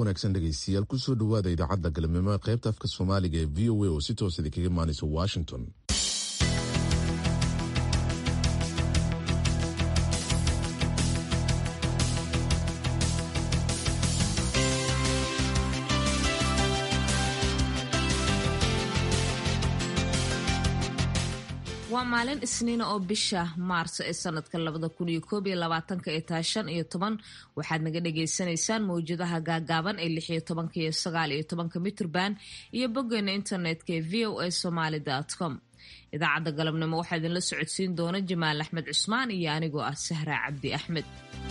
wanaagsan dhegaystayaal kusoo dhowaada idaacadda galabnimo ee qaybta afka soomaaliga ee v o a oo si toos idinkaga imaanaysa washington waa maalin isniina oo bisha maarso ee sanadka labada kun iyo koob iyo labaatanka ee tahay shan iyo toban waxaad naga dhagaysanaysaan mawjadaha gaagaaban ee lix iyo tobanka iyo sagaal iyo tobanka mitrban iyo boggeena internetka ee v o a somaly com idaacadda galabnimo waxaa idinla socodsiin doona jamaal axmed cusmaan iyo anigoo ah sahra cabdi axmed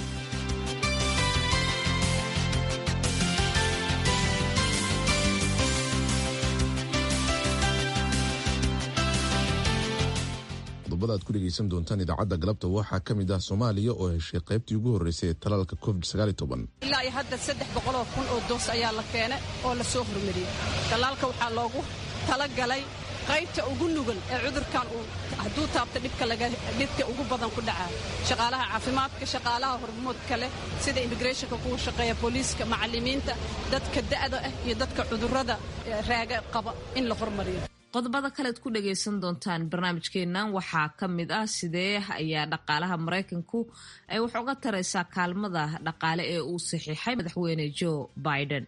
qodobada aad ku dhegaysan doontaan idaacadda galabta waxaa ka mid ah soomaaliya oo heshay qaybtii ugu horreysay ee talaalka covid ilaa iyo hadda saddex boqoloo kun oo doos ayaa la keene oo la soo hormariyey talaalka waxaa loogu talagalay qaybta ugu nugul ee cudurkan uu hadduu taabto dhibka ugu badan ku dhacaa shaqaalaha caafimaadka shaqaalaha hormoodka leh sida immigreshonka kuwa shaqeeya booliiska macallimiinta dadka da'da ah iyo dadka cudurrada raaga qaba in la hormariyo qodobada kalead ku dhagaysan doontaan barnaamijkeennan waxaa ka mid ah sidee ayaa dhaqaalaha maraykanku ay wax uga taraysaa kaalmada dhaqaale ee uu saxiixay madaxweyne joe biden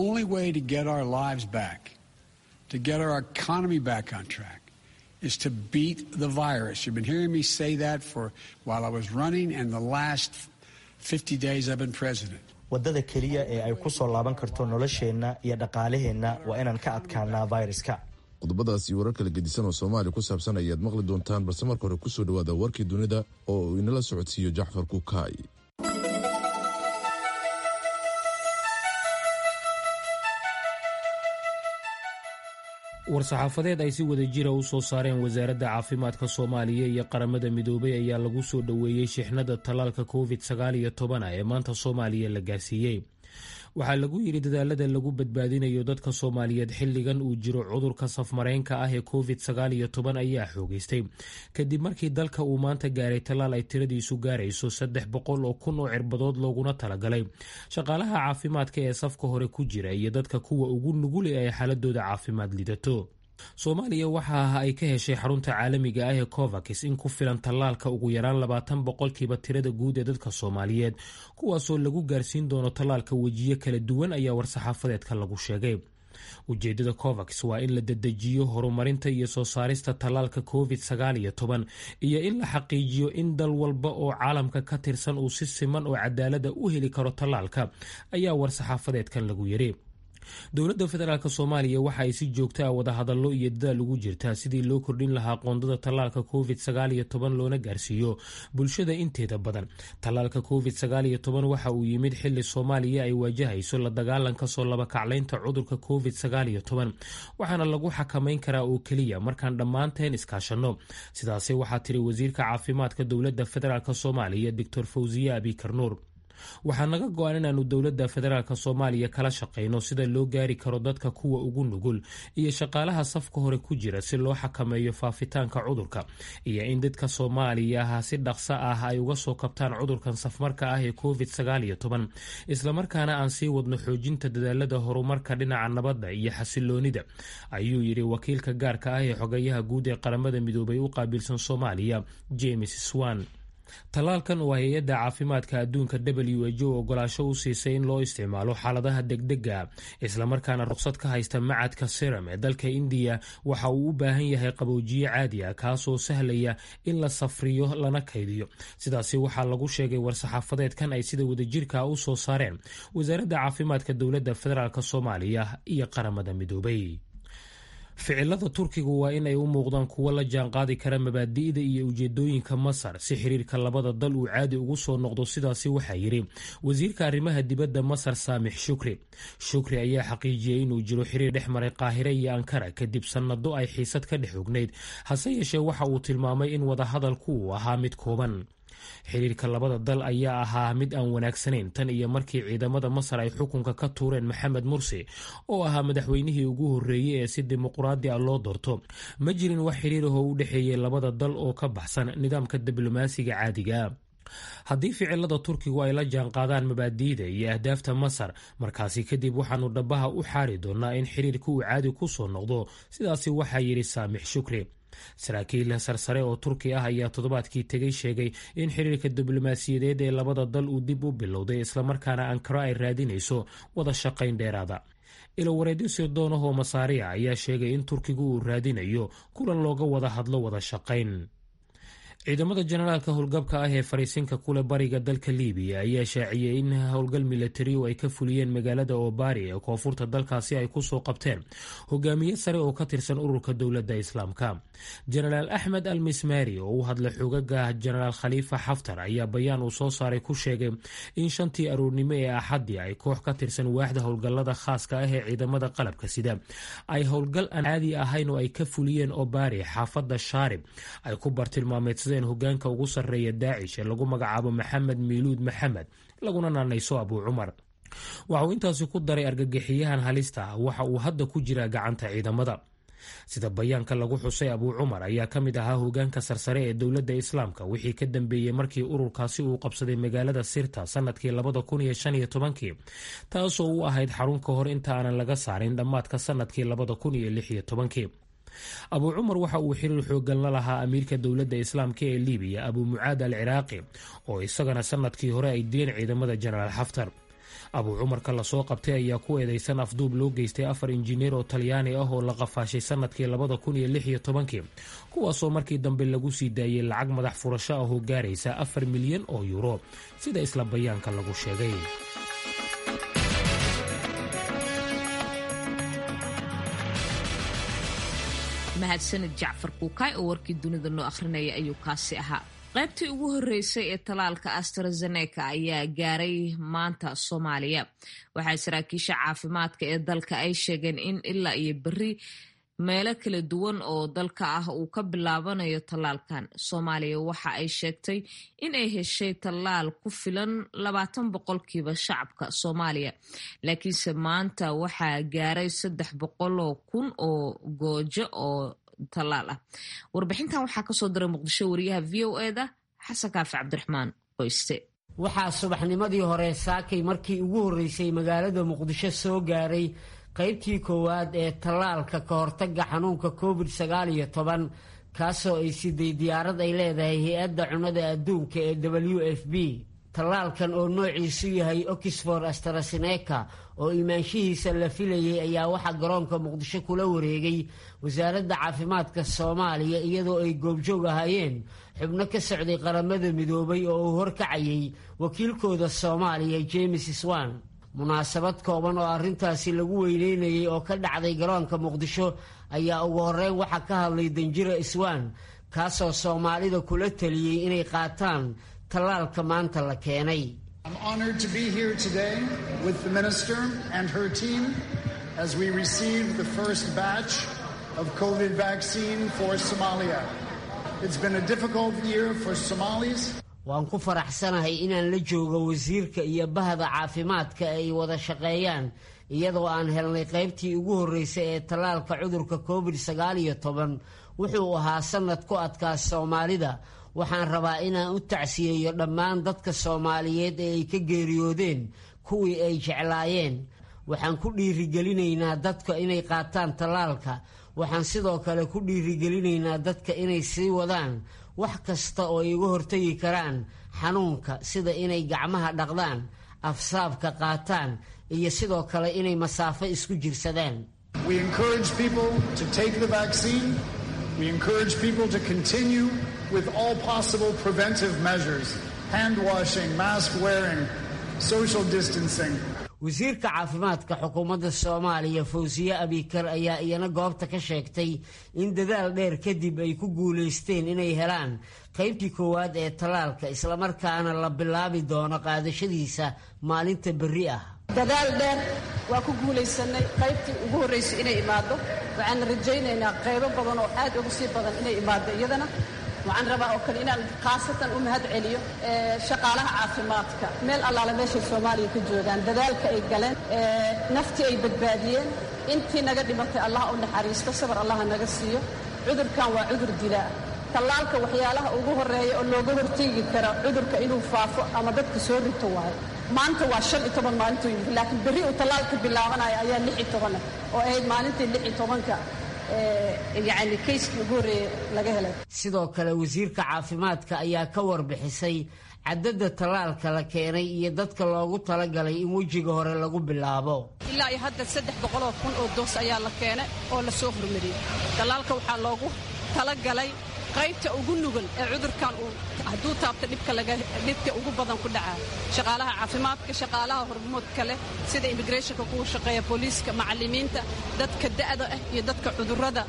to get our economy back on track is to beat the virus. You've been hearing me say that for while I was running and the last 50 days I've been president. waddada keliya ee ay ku soo laaban karto nolosheenna iyo dhaqaalaheenna waa inaan ka adkaanaa fayraska qodobadaas iyo warar kala gedisan oo soomaaliya ku saabsan ayaad maqli doontaan balse marka hore kusoo dhowaada warkii dunida oo uu inala socodsiiyo jacfar kukaay war-saxaafadeed ay si wada jira u soo saareen wasaaradda caafimaadka soomaaliya iyo qaramada midoobay ayaa lagu soo dhoweeyey shixnada tallaalka covid sagaal iyo tobana ee maanta soomaaliya la gaarsiiyey waxaa lagu yidhi dadaalada lagu badbaadinayo dadka soomaaliyeed xilligan uu jiro cudurka safmareynka ah ee covid sagaal iyo toban ayaa xoogeystay kadib markii dalka uu maanta gaaray tallaal ay tiradiisu gaarayso saddex boqol oo kun oo cirbadood looguna talagalay shaqaalaha caafimaadka ee safka hore ku jira iyo dadka kuwa ugu nugul ee ay xaaladooda caafimaad lidato soomaaliya waxa ah ay ka heshay xarunta caalamiga ah ee covax in ku filan tallaalka ugu yaraan labaatan boqolkiiba tirada guud ee dadka soomaaliyeed kuwaasoo lagu gaarsiin doono tallaalka wejiyo kala duwan ayaa war-saxaafadeedka lagu sheegay ujeedada covax waa in la dedejiyo horumarinta iyo soo saarista tallaalka covid sagaal iyo toban iyo in la xaqiijiyo in dal walba oo caalamka ka tirsan uu si siman oo cadaalada u heli karo tallaalka ayaa war-saxaafadeedkan lagu yiri dowladda federaalk soomaaliya waxa ay si joogta a wadahadallo iyo dadaal ugu jirtaa sidii loo kordhin lahaa qoondada tallaalka covid sagaal iyo toban loona gaarsiiyo bulshada inteeda badan tallaalka covid sagaal iyo toban waxa uu yimid xili soomaaliya ay waajahayso la dagaalanka soo labakaclaynta cudurka covid sagaal iyo toban waxaana lagu xakamayn karaa oo keliya markaan dhammaanteen iskaashanno sidaasi waxaa tiri wasiirka caafimaadka dowladda federaalk soomaaliya doctor fawziye abikarnuur waxaa naga go-an inaanu dowladda federaalk soomaaliya kala shaqayno sida loo gaari karo dadka kuwa ugu nugul iyo shaqaalaha safka hore ku jira si loo xakameeyo faafitaanka cudurka iyo in dadka soomaaliyaha si dhaqso ah ay uga soo kabtaan cudurkan safmarka ah ee covid sagaal iyo toban islamarkaana aan sii wadno xoojinta dadaalada horumarka dhinaca nabadda iyo xasiloonida ayuu yidhi wakiilka gaarka ah ee xogayaha guud ee qaramada midoobay u qaabilsan soomaaliya james swan tallaalkan oo hay-adda caafimaadka adduunka w h o ogolaasho u siisay in loo isticmaalo xaaladaha degdega islamarkaana ruqsad ka haysta macadka siram ee dalka indiya waxa uu u baahan yahay qaboojiye caadi ah kaasoo sahlaya in la safriyo lana kaydiyo sidaasi waxaa lagu sheegay war-saxaafadeedkan ay sida wadajirka u soo saareen wasaaradda caafimaadka dowladda federaalk soomaaliya iyo qaramada midoobay ficilada turkigu waa in ay u muuqdaan kuwo la jaanqaadi kara mabaadi'da iyo ujeedooyinka masar si xiriirka labada dal uu caadi ugu soo noqdo sidaasi waxaa yidhi wasiirka arrimaha dibadda masar saamix shukri shukri ayaa xaqiijiyey inuu jiro xiriir dhex maray qaahire iyo ankara kadib sannado ay xiisad ka dhex ognayd hase yeeshee waxa uu tilmaamay in wadahadalku uu ahaa mid kooban xiriirka labada dal ayaa ahaa mid aan wanaagsanayn tan iyo markii ciidamada masar ay xukunka ka tuureen maxamed mursi oo ahaa madaxweynihii ugu horreeyey ee si dimuqraadi ah loo doorto ma jirin wax xiriir ahoo u dhexeeyey labada dal oo ka baxsan nidaamka diblomaasiga caadiga haddii ficilada turkigu ay la jaanqaadaan mabaadi'da iyo ahdaafta masar markaasi kadib waxaanu dhabaha u xaari doonaa in xiriirka uu caadi ku soo noqdo sidaasi waxaa yidhi saamix shukri saraakiil sarsare oo turki ah ayaa toddobaadkii tegay sheegay in xiriirka diblomaasiyadeed ee labada dal uu dib u bilowday islamarkaana ankaro ay raadinayso wada shaqayn dheeraada ilowareedyo sirdoonahoo masaariya ayaa sheegay in turkigu uu raadinayo kulan looga wada hadlo wada shaqayn ciidamada jenaraalka howlgabka ah ee fariisinka kule bariga dalka libiya ayaa shaaciyey in howlgal milatariu ay ka fuliyeen magaalada obari ee koonfurta dalkaasi ay kusoo qabteen hogaamiye sare oo ka tirsan ururka dowladda islaamka jenaraal axmed al mismari oo u hadla xogaga jenaraal khaliifa xaftar ayaa bayaan uu soo saaray ku sheegay in shantii aroornimo ee axaddii ay koox ka tirsan waaxda howlgallada khaaska ah ee ciidamada qalabka sida ay howlgal aan caadi ahayn oo ay ka fuliyeen obari xaafadda shaarib ay ku bartilmaameedsadeen hogaanka ugu sarreeya daacish ee lagu magacaabo maxamed miiluud maxamed laguna naanayso abuu cumar waxa uu intaasi ku daray argagixiyahan halista ah waxa uu hadda ku jiraa gacanta ciidamada sida bayaanka lagu xusay abuu cumar ayaa ka mid ahaa hogaanka sarsare ee dowladda islaamka wixii ka dambeeyey markii ururkaasi uu qabsaday magaalada sirta sanadkii labada kun iyo shan iyo tobankii taasoo u ahayd xarun ka hor inta aanan laga saarin dhammaadka sanadkii labada kun iyo lix iyo tobankii abuu cumar waxa uu xiriir xoogan la lahaa amiirka dowladda islaamka ee libiya abuu mucaad al ciraaqi oo isagana sanadkii hore ay dileen ciidamada jenaraal xaftar abuu cumarka lasoo qabtay ayaa ku eedeysan afduub loo geystay afar injineer oo talyaani ah oo la qafaashay sanadkii labada kun iyo lix iyo tobankii kuwaasoo markii dambe lagu sii daayey lacag madax furasho ah oo gaaraysa afar milyan oo yuuro sida isla bayaanka lagu sheegay mahadsanid jacfar kuukaay oo warkii dunida noo akhrinaya ayuu kaasi ahaa qaybtii ugu horreysay ee talaalka astrazeneca ayaa gaaray maanta soomaaliya waxaa saraakiisha caafimaadka ee dalka ay sheegeen in ilaa iyo berri meelo kala duwan oo dalka ah uu ka bilaabanayo tallaalkan soomaaliya waxa ay sheegtay in ay heshay tallaal ku filan labaatan boqolkiiba shacabka soomaaliya laakiinse maanta waxaa gaaray saddex boqoloo kun oo goojo oo tallaal ah warbixintan waxaa kasoo diray muqdisho wariyaha v o eda xasan kaafi cabdiraxmaan qoyste waxaa subaxnimadii hore saakay markii ugu horreysay magaalada muqdisho soo gaaray qaybtii koowaad ee tallaalka ka hortagga xanuunka covid sagaal iyo toban kaasoo ay siday diyaarad ay leedahay hay-adda cunnada adduunka ee w f b tallaalkan oo noociisu yahay oxford astraseneca oo imaanshihiisa la filayay ayaa waxaa garoonka muqdisho kula wareegay wasaaradda caafimaadka soomaaliya iyadoo ay goobjoog ahaayeen xubno ka socday qaramada midoobay oo uu horkacayay wakiilkooda soomaaliya james swan munaasabad kooban oo arrintaasi lagu weyneynayay oo ka dhacday garoonka muqdisho ayaa ugu horreyn waxaa ka hadlay danjira iswaan kaasoo soomaalida kula taliyey inay qaataan tallaalka maanta la keenay waan ku faraxsanahay inaan la joogo wasiirka iyo bahda caafimaadka ay wada shaqeeyaan iyadoo aan helnay qaybtii ugu horreysay ee tallaalka cudurka covid sagaal iyo toban wuxuu ahaa sannad ku adkaa soomaalida waxaan rabaa inaan u tacsiyeeyo dhammaan dadka soomaaliyeed ee ay ka geeriyoodeen kuwii ay jeclaayeen waxaan ku dhiirigelinaynaa dadka inay qaataan tallaalka waxaan sidoo kale ku dhiirigelinaynaa dadka inay sii wadaan wax kasta oo ay uga hortagi karaan xanuunka sida inay gacmaha dhaqdaan afsaabka qaataan iyo sidoo kale inay masaafo isku jirsadaan We encourage people to continue with all possible preventive measures hand washing, mask wearing, social distancing. wasiirka caafimaadka xukuumadda soomaaliya fawsiye abikar ayaa iyana goobta ka sheegtay in dadaal dheer kadib ay ku guulaysteen inay helaan qaybtii koowaad ee tallaalka islamarkaana la bilaabi doono qaadashadiisa maalinta berri ah dadaal dheer waa ku guulaysanay qaybtii ugu horraysay inay imaaddo waxaana rajaynaynaa qaybo badan oo aad ugu sii badan inay imaaddo iyadana waxaan rabaa oo kale inaan khaasatan u mahad celiyo shaqaalaha caafimaadka meel allaale meeshay soomaaliya ka joogaan dadaalka ay galeen naftii ay badbaadiyeen intii naga dhimatay allah u naxariisto sabar allaha naga siiyo cudurkan waa cudur dilaa tallaalka waxyaalaha ugu horreeya oo looga horteegi kara cudurka inuu faafo ama dadka soo rito waayo maanta waa shan iyo toban maalintuu yimid laakiin berri uu tallaalka bilaabanaya ayaa lix iyo tobanah oo ahayd maalintii lix iyo tobanka yacni kayskii ugu horreeyey laga helay sidoo kale wasiirka caafimaadka ayaa ka warbixisay cadadda tallaalka la keenay iyo dadka loogu talagalay in wejiga hore lagu bilaabo ilaa iyo hadda saddex boqoloo kun oo doos ayaa la keenay oo la soo hormariyey tallaalka waxaa loogu talagalay qaybta ugu nugul ee cudurkan uu hadduu taabto dhibka ugu badan ku dhacaa shaqaalaha caafimaadka shaqaalaha hormoodka leh sida immigrationka kuwa shaqeeya booliiska macallimiinta dadka da'da ah iyo dadka cudurrada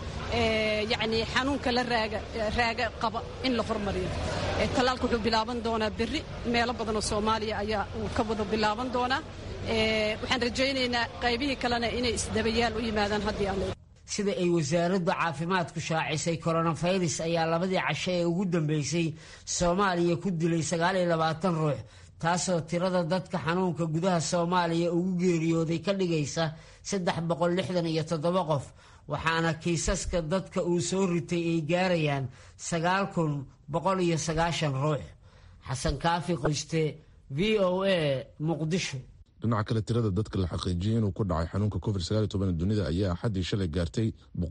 yacni xanuunka la raaga raaga qaba in la hormariyo tallaalka wuxuu bilaaban doonaa berri meelo badan oo soomaaliya ayaa uu ka wada bilaaban doonaa waxaan rajaynaynaa qaybihii kalena inay isdabayaal u yimaadaan haddii alle sida ay wasaaradda caafimaadku shaacisay koronafayras ayaa labadii casho ee ugu dambeysay soomaaliya ku dilay sagaaliyo labaatan ruux taasoo tirada dadka xanuunka gudaha soomaaliya ugu geeriyooday ka dhigaysa saddex boqol lixdan iyo toddoba qof waxaana kiisaska dadka uu soo ritay ay gaarayaan sagaal kun boqol iyo sagaashan ruux xasan kaafi qoyste v o a muqdisho dhinaca kale tirada dadka la xaqiijiyey inuu ku dhacay xanuunka covid dunida ayaa axaddii shalay gaartay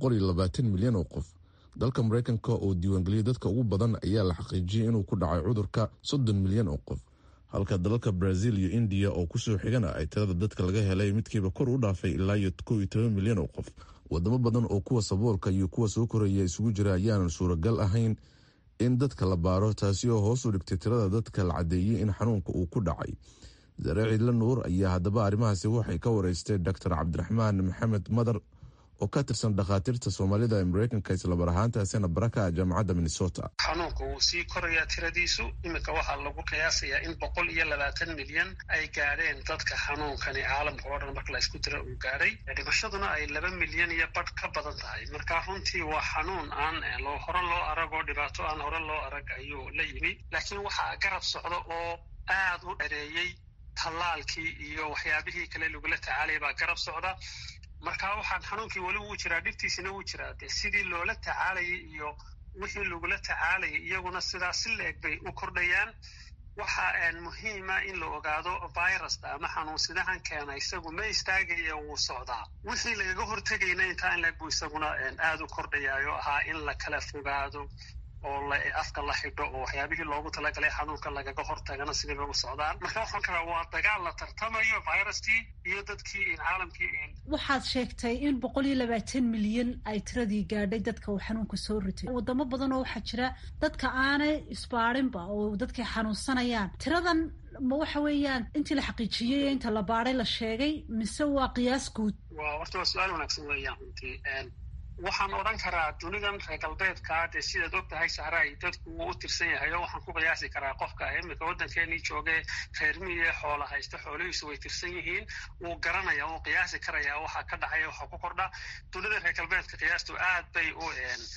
milyan oo qof dalka maraykanka oo diiwaangeliyay dadka ugu badan ayaa la xaqiijiyey inuu ku dhacay cudurka soddon milyan oo qof halka dalalka brazil iyo indiya oo kusoo xigana ay tirada dadka laga helay midkiiba kor u dhaafay ilaa iyo kow iyo toban milyan oo qof wadamo badan oo kuwa saboolka iyo kuwa soo koraya isugu jira ayaanan suuragal ahayn in dadka la baaro taasi oo hoos u dhigtay tirada dadka la caddeeyey in xanuunka uu ku dhacay zare ciidla nuur ayaa haddaba arrimahaasi waxay ka wareystay doctor cabdiraxmaan maxamed madar oo ka tirsan dhakhaatiirta soomaalida ee mareykanka islamar ahaantaasina baraka jaamacadda minnesota xanuunka wuu sii korayaa tiradiisu iminka waxaa lagu qiyaasayaa in boqol iyo labaatan milyan ay gaadheen dadka xanuunkani caalamka oo dhan marka la isku dira uu gaadhay dhimashaduna ay laba milyan iyo badh ka badan tahay marka runtii waa xanuun aan hore loo arag oo dhibaato aan hore loo arag ayuu la yimi laakiin waxaa garab socda oo aad u dhereeyey tallaalkii iyo waxyaabihii kale lagula tacaalaya baa garab socda marka waxaan xanuunkii weli wuu jiraa dhibtiisina wuu jiraa dee sidii loola tacaalayay iyo wixii lagula tacaalayay iyaguna sidaa si la-eg bay u kordhayaan waxa muhiima in la ogaado viruska ama xanuunsidahan keena isagu ma istaagaya wuu socdaa wixii lagaga hortegayna intaa in laeg buu isaguna aada u kordhayaayo ahaa in la kala fogaado oo afka la xidho oo waxyaabihii loogu talagalay xanuunka lagaga hortagana sidii ugu socdaan marka waxaan karaa waa dagaal la tartamayo viruskii iyo dadkii caalamkii waxaad sheegtay in boqol iyo labaatan milyan ay tiradii gaadhay dadka uu xanuunka soo ritay wadamo badan oo waxaa jira dadka aanay isbaarinba oo dadkay xanuunsanayaan tiradan ma waxa weeyaan intii la xaqiijiyey ee inta la baadhay la sheegay mise waa qiyaas guud wa horta waa su-aal wanaagsan weeyaan runtii waxaan odhan karaa dunidan reer galbeedkaa dee sidaad og tahay sahraay dadku wuu u tirsan yahay oo waxaan ku qiyaasi karaa qofka iminka waddankeenii joogee reer miye xoola haysta xoolihiisu way tirsan yihiin wuu garanaya wuu qiyaasi karaya waxa ka dhacaya waxa ku kordha dunida reer galbeedka qiyaastu aad bay u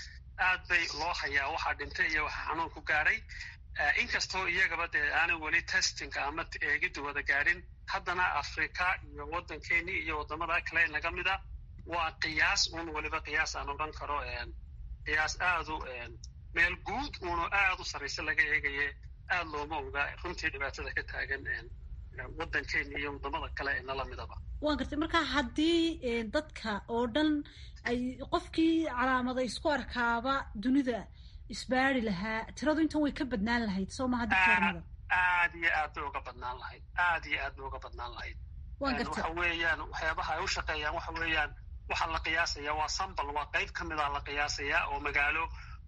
aad bay loo hayaa waxaa dhintay iyo waxa xanuun ku gaadhay inkastoo iyagaba dee aanay weli testinka ama eegidda wada gaadhin haddana afrika iyo waddankeenii iyo waddamada kale naga mida waa qiyaas uun weliba qiyaas aan odhan karo qiyaas aadu meel guud uunu aad u sarraysa laga eegaye aad looma oga runtii dhibaatada ka taagan waddankeena iyo waddamada kale ee nala midaba waan gartay marka haddii dadka oo dhan ay qofkii calaamada isku arkaaba dunida isbaari lahaa tiradu intan way ka badnaan lahayd soo maha dictoornada aad iyo aad bay uga badnaan lahayd aad iyo aad bay uga badnaan lahayd waxa weeyaan waxyaabaha ay u shaqeeyaan waxa weeyaan waxaa la qiyaasaya waa sambal waa qayb ka mida la qiyaasayaa oo magaalo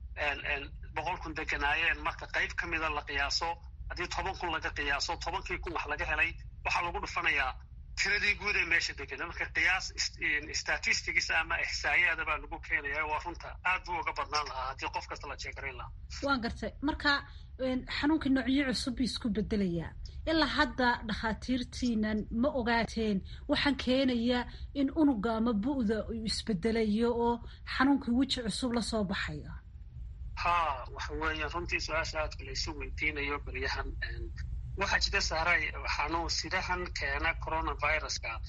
boqol kun deganaayeen marka qayb ka mida la qiyaaso haddii toban kun laga qiyaaso tobankii kun wax laga helay waxaa lagu dhufanayaa tiradii guud ee meesha degana marka qiyaas statistics ama ixsaayaada baa lagu keenaya waa runta aad buu uga badnaan lahaa haddii qof kasta la jeegarayn lahaa waan gartay marka xanuunka noocyo cusub buu isku bedelayaa ilaa hadda dhakhaatiirtiinan ma ogaateen waxaan keenaya in unuga ama bu'da uu isbedelayo oo xanuunkii weji cusub lasoo baxayo ha waxa weeye runtii su-aasha aadka laysu weydiinayo beryahan waxaa jira saaray xanuun sidahan keena coronaviruska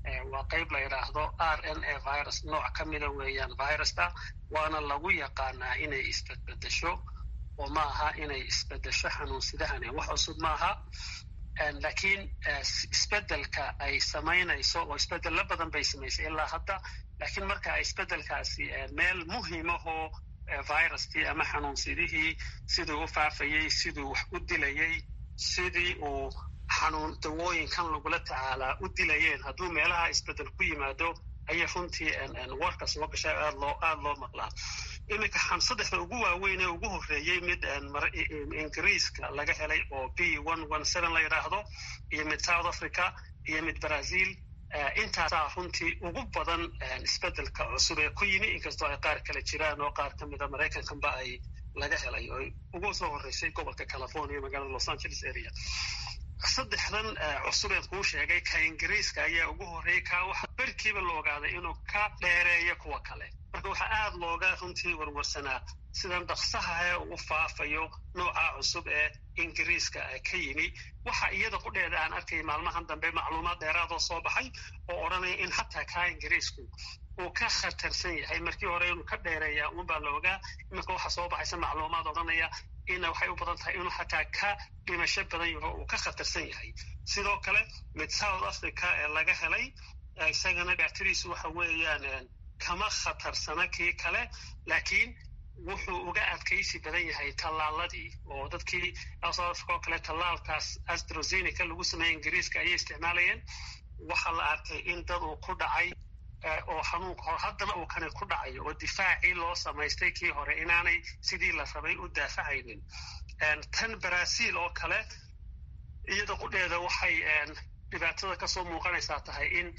waa qayb la yidhaahdo r n a virus nooc ka mida weeyaan virusta waana lagu yaqaanaa inay isbedbedesho oo ma aha inay isbedesho xanuunsidahani wax cusub maaha laakiin isbedelka ay samaynayso oo isbedelo badan bay samaysay ilaa hadda laakiin marka isbedelkaasi meel muhiimahoo viruskii ama xanuunsidihii siduu u faafayey siduu wax u dilayey sidii uu xanuun dawooyinkan lagula tacaalaa u dilayeen hadduu meelaha isbedel ku yimaado ayay runtii warka soo gashay aad loo aada loo maqlaa iminka saddexda ugu waaweyn ee ugu horreeyey mid ingiriiska laga helay oo b one one seven la yidhaahdo iyo mid south africa iyo mid brazil intaasaa runtii ugu badan isbedelka cusub ee ku yimi inkastoo ay qaar kale jiraan oo qaar ka mida maraykankanba ay laga helay oo ugu soo horreysay gobolka california magaalada los angeles area saddexdan cusubeen kuu sheegay ka ingiriiska ayaa ugu horreeyey ka waxa berkiiba la ogaaday inuu ka dheereeyo kuwa kale marka waxaa aada looga runtii warwarsanaa sidan dhaksahae uu faafayo nooca cusub ee ingiriiska ka yimi waxa iyada qudheeda aan arkay maalmahan dambe macluumaad dheeraadoo soo baxay oo odhanaya in hataa kaa ingiriisku uu ka khatarsan yahay markii hore inuu ka dheereeyaa uunbaa la ogaa iminka waxaa soo baxaysa macluumaad odhanaya ina waxay u badan tahay inuu xataa ka dhimasho badan yaho uu ka khatarsan yahay sidoo kale mid south africa ee laga helay isagana dhaatiriisu waxa weeyaan kama khatarsana kii kale laakiin wuxuu uga adkaysi badan yahay tallaaladii oo dadkii south africa oo kale tallaalkaas astrozeneca lagu sameeyey ingiriiska ayay isticmaalayeen waxaa la arkay in dad uu ku dhacay oo xanuunka hor haddana uu kani ku dhacayo oo difaacii loo samaystay kii hore inaanay sidii la rabay u daafacaynin tan brazil oo kale iyada qudheeda waxay dhibaatada kasoo muuqanaysaa tahay in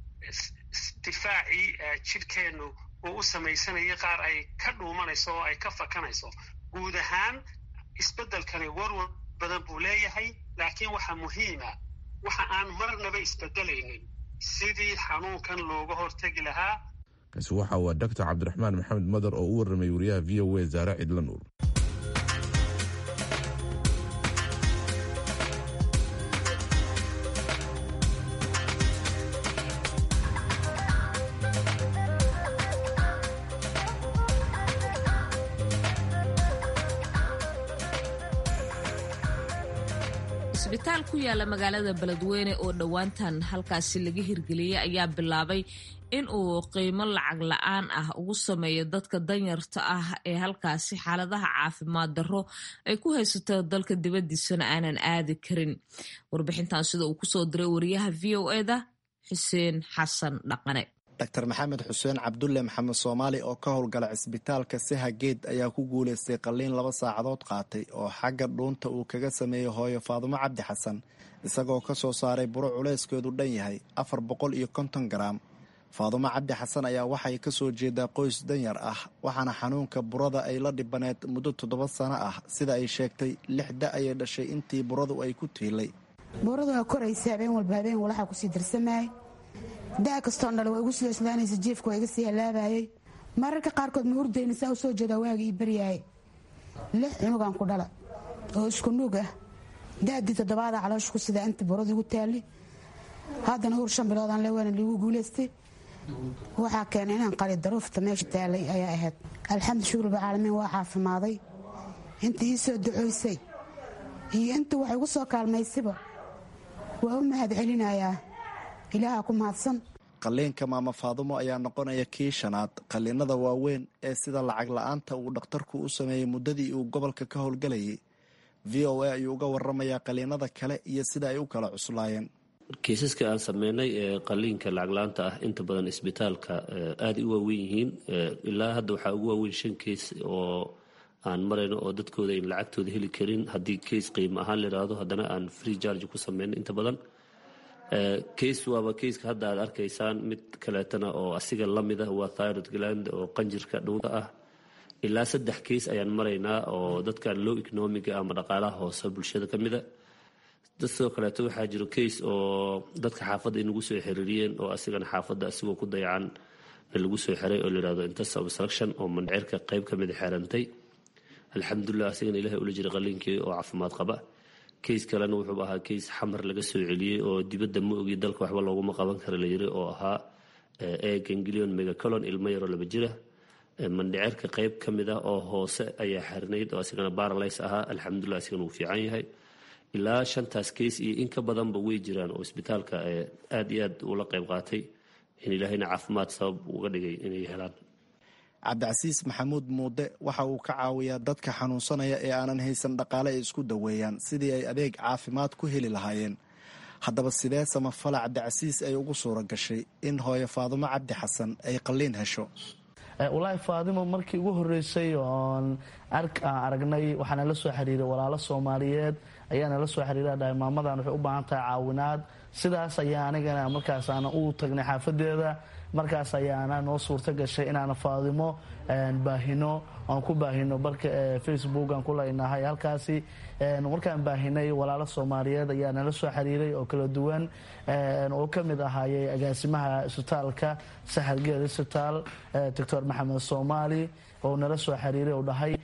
difaacii jidhkeennu uu u samaysanayay qaar ay ka dhuumanayso oo ay ka fakanayso guud ahaan isbeddelkani warwar badan buu leeyahay laakiin waxaa muhiima waxa aan marnaba isbedelaynin sidii xanuunkan looga hortegi lahaa kaasi waxa waa doctor cabdiraxmaan maxamed madar oo u warramay wariyaha v o a zaare cidla nuur isbitaal ku yaala magaalada beledweyne oo dhowaantan halkaasi laga hirgeliyey ayaa bilaabay in uu qiimo lacag la-aan ah ugu sameeyo dadka danyarta ah ee halkaasi xaaladaha caafimaad darro ay ku haysato dalka dibadiisana aanan aadi karin warbixintan sida uu kusoo diray wariyaha v o eda xuseen xasan dhaqane dr maxamed xuseen cabdulle maxamed soomaali oo ka howlgala cisbitaalka seha geed ayaa ku guulaystay qalliin laba saacadood qaatay oo xagga dhuunta uu kaga sameeyey hooyo faadumo cabdi xasan isagoo ka soo saaray buro culeyskeedu dhan yahay afar boqol iyo konton garaam faadumo cabdi xasan ayaa waxay ka soo jeedaa qoys danyar ah waxaana xanuunka burada ay la dhibaneed muddo toddoba sano ah sida ay sheegtay lix da ayay dhashay intii buradu ay ku tiilay buuradu waa koraysa habeen walba habeen walaxa kusii darsamay daa kastoon dhale waa igu soo islaanaysa jiefka waa iga sii halaabayay mararka qaarkood ma hurdayna saa u soo jeedaa waaga ii baryaayay lix cunugan ku dhala oo isku nuug ah daadii toddobaada caloosha ku sidaa inta buradu igu taali haddana hur shan biloodaan lewaana liigu guulaystay waxaa keenay inaan qali daruufta meesha taalay ayaa ahayd alxamdu shukriba caalamiin waa caafimaaday inta ii soo ducoysay iyo inta wax igu soo kaalmaysiba waa u mahad celinayaa ilaaha ku mahadsan qalliinka maama faadumo ayaa noqonaya kii shanaad qalliinada waaweyn ee sida lacag la-aanta uu dhakhtarku u sameeyey muddadii uu gobolka ka howlgalayay v o a ayuu uga waramayaa qalliinada kale iyo sida ay u kala cuslaayeen kiisaska aan sameynay ee qaliinka lacagla-aanta ah inta badan isbitaalka aaday u waaweyn yihiin ilaa hadda waxaa ugu waaweyn shan keis oo aan marayno oo dadkooda ayn lacagtooda heli karin haddii keis qiimo ahaan layidhaahdo haddana aan free charge ku sameyno inta badan case waaba keiska hadda aad arkaysaan mid kaleetana oo asiga lamid ah waa thyrod gland oo qanjirka dhowda ah ilaa saddex keis ayaan maraynaa oo dadkan low economiga ama dhaqaalaha hoose bulshada ka mida dad sidoo kaleeto waxaa jiro case oo dadka xaafadda inagu soo xiriiriyeen oo asigana xaafadda asigoo ku dayacan lagu soo xiray oo layihahdo intas obstruction oo mandhicirka qayb ka mida xeerantay alxamdulilah asigana ilahay ula jira qaliinkii oo caafimaad qaba kays kalena wuxuu ahaa kays xamar laga soo celiyey oo dibadda ma ogi dalka waxba looguma qaban kara la yiri oo ahaa egangilion megacolon ilmo yaroo laba jira mandhiceerka qeyb ka mid ah oo hoose ayaa xirnayd oo asigana baralays ahaa alxamdulilah asigana wuu fiican yahay ilaa shantaas kays iyo in ka badanba way jiraan oo isbitaalka aada iyo aad ula qeyb qaatay in ilaahayna caafimaad sabab uga dhigay inay helaan cabdicasiis maxamuud muude waxa uu ka caawiyaa dadka xanuunsanaya ee aanan haysan dhaqaale ay isku daweeyaan sidii ay adeeg caafimaad ku heli lahaayeen haddaba sidee samafala cabdicasiis ay ugu suura gashay in hooyo faadumo cabdi xasan ay qalliin hesho walaahi faadimo markii ugu horeysay oon aragnay waxaana la soo xiriiray walaalo soomaaliyeed ayaana la soo xiriira dhahay maamadan waxay u baahan tahay caawinaad sidaas ayaa anigana markaasaana u tagnay xaafadeeda markaas ayaana noo suurto gashay inaana faadimo baahino aan ku baahino barka facebook aan ku leynahay halkaasi markaan baahinay walaalo soomaaliyeed ayaa nala soo xiriiray oo kala duwan oo ka mid ahaayey agaasimaha isbitaalka saxar geed isbitaal doctor maxamed soomaali oo nala soo xiriiray oo dhahay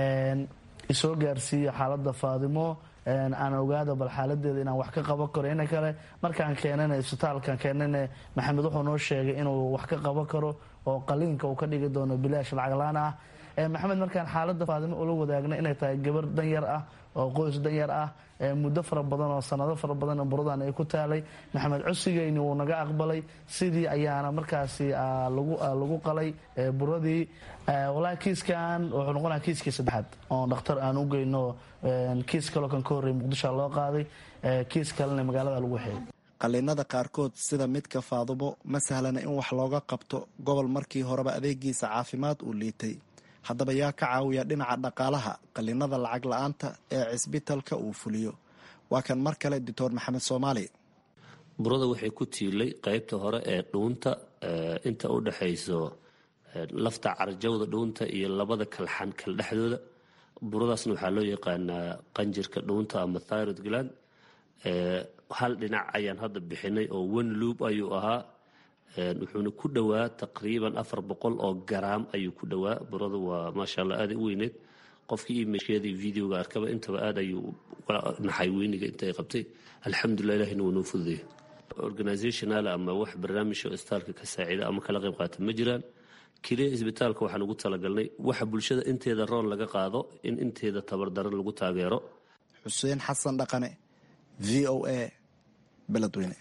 isoo gaarsiiya xaaladda faadimo aan ogaada bal xaaladeeda inaan wax ka qaban karo ina kale markaan keenana isbitaalkan keenana maxamed wuxuu noo sheegay inuu wax ka qaban karo oo qaliinka uu ka dhigi doono bilaash lacaglaan ah maxamed markaan xaaladda faadimo ula wadaagna inay tahay gabar danyar ah oo qoys danyar ah muddo fara badan oo sanado fara badan buradan ay ku taalay maxamed cosigeyni wuu naga aqbalay sidii ayaana markaasi lagu qalay buradii walaahi kiiskan wuxuu noqonaya kiiskii saddexaad oo dhakhtar aan u geyno kiis kaloo kan ka horreey muqdishoa loo qaaday kiis kalena magaalada lagu xeeyay qalliinada qaarkood sida midka faadumo ma sahlana in wax looga qabto gobol markii horeba adeegiisa caafimaad uu liitay haddaba yaa ka caawiya dhinaca dhaqaalaha qalliinada lacag la-aanta ee cisbitalka uu fuliyo waa kan mar kale doctor maxamed soomaali burada waxay ku tiilay qeybta hore ee dhuunta inta u dhexayso lafta carjawda dhuunta iyo labada kalxan kal dhexdooda buradaasna waxaa loo yaqaanaa qanjirka dhuunta ama thyrod gland hal dhinac ayaan hadda bixinay oo one loop ayuu ahaa wuxuuna ku dhowaa taqriiban afar boqol oo garaam ayuu ku dhowaa burada waa maasha allah aada u weyneed qofkii imageedii videoga arkaba intaba aad ayuu naxay weyniga intay qabtay alxamdulilah ilahina wuu noo fududeeyay organizational ama wax barnaamij oo istaalka ka saacida ama kala qayb qaata ma jiraan keliya isbitaalka waxaan ugu talagalnay waxa bulshada inteeda roon laga qaado in inteeda tabardaran lagu taageero xuseen xasan dhaqane v o a beledweyne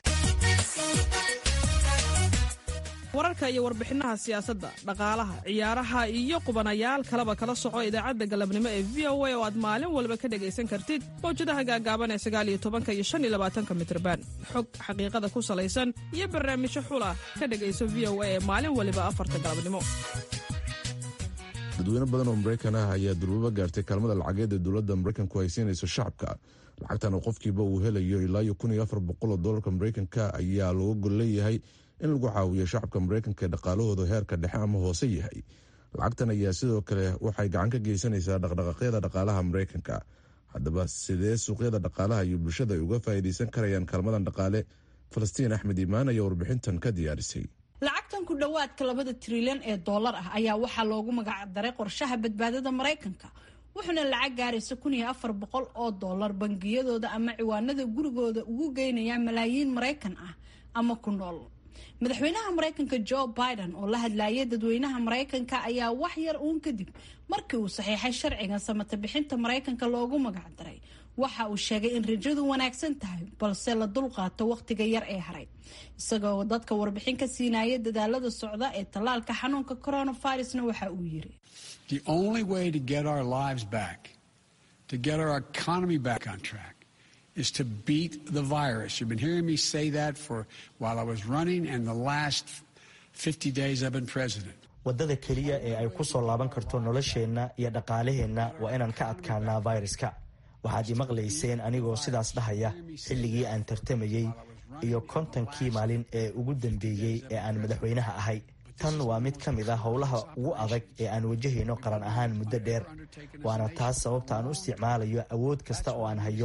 wararka iyo warbixinaha siyaasadda dhaqaalaha ciyaaraha iyo qubanayaal kaleba kala soco idaacadda galabnimo ee v o a oo aad maalin walba ka dhegaysan kartid mawjadaha gaagaaban ee sagaaliyo tobanka iyo shan iyo labaatanka mitrban xog xaqiiqada ku salaysan iyo barnaamijyo xula ka dhegayso v o a ee maalin waliba afarta galabnimo dadweyne badan oo maraykan ah ayaa durbaba gaartay kaalmada lacageed ee dowladda maraykanku ay siinayso shacabka lacagtan oo qofkiiba uu helayo ilaa iyo kun iyo afar boqol oo doolarka maraykanka ayaa looga gol leeyahay in lagu caawiyo shacabka maraykanka ee dhaqaalahooda heerka dhexe ama hoose yahay lacagtan ayaa sidoo kale waxay gacan ka geysanaysaa dhaqdhaqaaqyada dhaqaalaha maraykanka haddaba sidee suuqyada dhaqaalaha iyo bulshada ay uga faa'iidaysan karayaan kaalmadan dhaqaale falastiin axmed iimaan ayaa warbixintan ka diyaarisay lacagtan ku dhowaadka labada trilyan ee dollar ah ayaa waxaa loogu magacdaray qorshaha badbaadada maraykanka wuxuuna lacag gaaraysa kun iyo afar boqol oo dollar bangiyadooda ama ciwaanada gurigooda ugu geynayaa malaayiin maraykan ah ama ku nool madaxweynaha maraykanka joe biden oo la hadlayay dadweynaha maraykanka ayaa wax yar uun kadib markii uu saxiixay sharcigan samata bixinta maraykanka loogu magacdaray waxa uu sheegay in rajadu wanaagsan tahay balse la dulqaato wakhtiga yar ee haray isagoo dadka warbixin ka siinaya dadaalada socda ee tallaalka xanuunka coronavirusna waxa uu yiri The only way to get our lives back, to get our economy back on track, is to beat the virus. You've been hearing me say that for while I was running and the last 50 days I've been president. waddada keliya ee ay ku soo laaban karto nolosheenna iyo dhaqaalaheenna waa inaan ka adkaanaa fayraska waxaad imaqlayseen anigoo sidaas dhahaya xilligii aan tartamayey iyo kontonkii maalin ee ugu dambeeyey ee aan madaxweynaha ahay tan waa mid ka mid a howlaha ugu adag ee aan wajahayno qaran ahaan muddo dheer waana taas sababta aan u isticmaalayo awood kasta oo aan hayo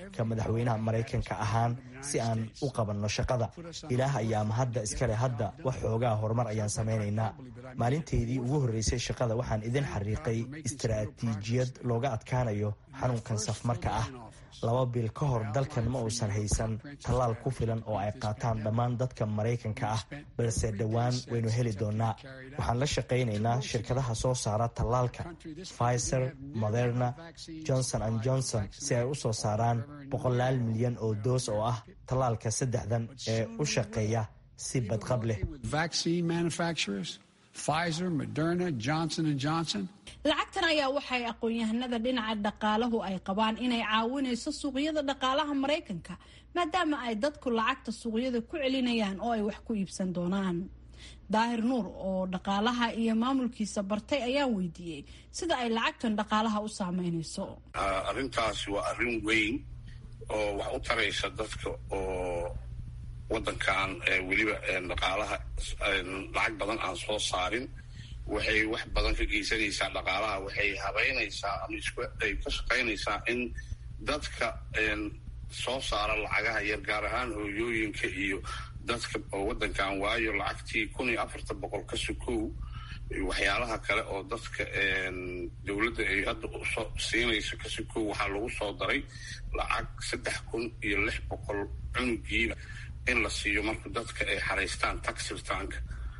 ka madaxweynaha maraykanka ahaan si aan u qabanno shaqada ilaah ayaa mahadda iskale hadda wax xoogaa horumar ayaan samaynaynaa maalinteydii ugu horreysay shaqada waxaan idin xariiqay istaraatiijiyad looga adkaanayo xanuunkan safmarka ah laba bil ka hor dalkan ma uusan haysan tallaal ku filan oo ay qaataan dhammaan dadka maraykanka ah balse dhowaan waynu heli doonaa waxaan la shaqaynaynaa shirkadaha soo saara tallaalka pfizer moderna johnson and johnson si ay u soo saaraan boqolaal milyan oo doos oo ah tallaalka saddexdan ee u shaqeeya si badqab leh lacagtan ayaa waxay aqoon-yahanada dhinaca dhaqaalahu ay qabaan inay caawinayso suuqyada dhaqaalaha maraykanka maadaama ay dadku lacagta suuqyada ku celinayaan oo ay wax ku iibsan doonaan daahir nuur oo dhaqaalaha iyo maamulkiisa bartay ayaa weydiiyey sida ay lacagtan dhaqaalaha u saameynayso arrintaasi waa arrin weyn oo wax u taraysa dadka oo waddankan weliba dhaqaalaha lacag badan aan soo saarin waxay wax badan ka geysanaysaa dhaqaalaha waxay habeynaysaa ama ay ka shaqaynaysaa in dadka soo saara lacagaha yar gaar ahaan hooyooyinka iyo dadka oo waddankan waayo lacagtii kun iyo afartan boqol ka sukow waxyaalaha kale oo dadka dowladda ay hadda usoo siinayso ka sukow waxaa lagu soo daray lacag saddex kun iyo lix boqol cunugiiba in la siiyo marka dadka ay xaraystaan taxirtaanka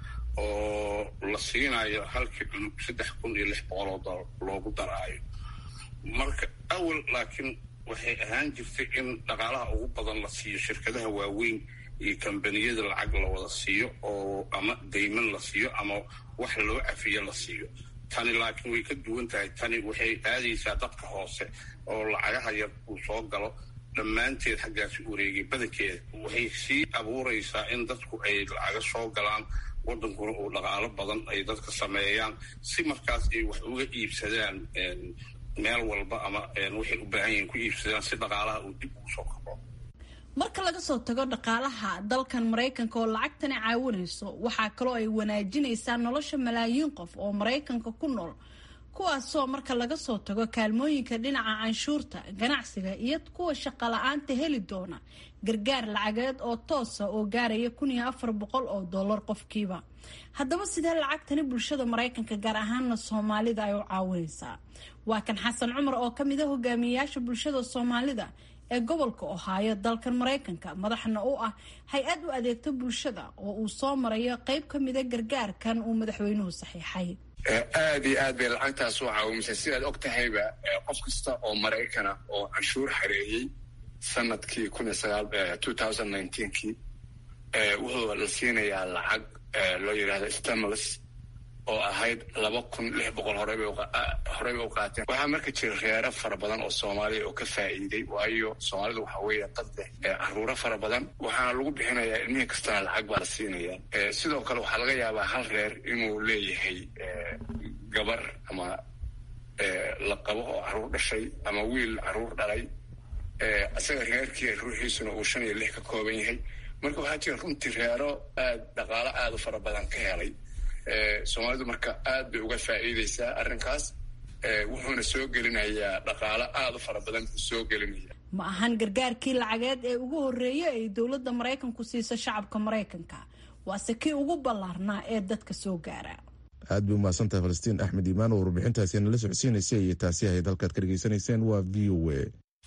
oo la siinayo halkii cunug saddex kun iyo lix boqol oo dolar loogu daraayo marka awal laakiin waxay ahaan jirtay in dhaqaalaha ugu badan la siiyo shirkadaha waaweyn iyo kambaniyada lacag la wada siiyo oo ama dayman la siiyo ama wax loo cafiyo la siiyo tani laakiin way ka duwan tahay tani waxay aadaysaa dadka hoose oo lacagaha yar uu soo galo dhammaanteed xaggaasi wareegay badankeeda waxay sii abuuraysaa in dadku ay lacaga soo galaan waddankuna uu dhaqaalo badan ay dadka sameeyaan si markaas ay wax uga iibsadaan meel walba ama waxay u baahan yihiin ku iibsadaan si dhaqaalaha uu dib ugu soo kabo marka laga soo tago dhaqaalaha dalkan maraykanka oo lacagtani caawinayso waxaa kaloo ay wanaajinaysaa nolosha malaayiin qof oo maraykanka ku nool kuwaasoo marka laga soo tago kaalmooyinka dhinaca canshuurta ganacsiga iyo kuwa shaqo la-aanta heli doona gargaar lacageed oo toosa oo gaaraya kun iyo afar boqol oo dollar qofkiiba haddaba sidee lacagtani bulshada maraykanka gaar ahaana soomaalida ay u caawinaysaa waa kan xasan cumar oo kamid a hogaamiyeyaasha bulshada soomaalida ee gobolka ohaayo dalkan maraykanka madaxna u ah hay-ad u adeegta bulshada oo uu soo marayo qeyb ka mida gargaarkan uu madaxweynuhu saxiixay aada iyo aad bay lacagtaas u caawimaysaa sidaad og tahayba qof kasta oo maraykana oo canshuur xareeyey sanadkii kun iyo sagaal two thousand nineteenkii wuxuu la siinayaa lacag loo yidhahdo stimulus oo ahayd laba kun lix boqol horeyba horeyba u qaateen waxaa marka jira reero fara badan oo soomaaliya oo ka faa'iiday waayo soomaalidu waxa weeye dad leh caruuro fara badan waxaana lagu bixinayaa ilmihii kastana lacag baa la siinayaa sidoo kale waxaa laga yaabaa hal reer inuu leeyahay gabar ama la qabo oo caruur dhashay ama wiil caruur dhalay isaga reerkii ruuxiisuna uu shan iyo lix ka kooban yahay marka waxaa jira runtii reero aad dhaqaalo aada u fara badan ka helay soomaalidu marka aad bay uga faa'iideysaa arrinkaas wuxuuna soo gelinayaa dhaqaalo aada u fara badan buu soo gelinaya ma ahan gargaarkii lacageed ee ugu horreeyay ay dowladda maraykanku siiso shacabka maraykanka waase kii ugu ballaarnaa ee dadka soo gaara aad bay umahadsantahay falastiin axmed iimaan oo warbixintaasi nala socodsiinaysay iyo taasi ahayd halkaad ka dhegaysanayseen waa v o a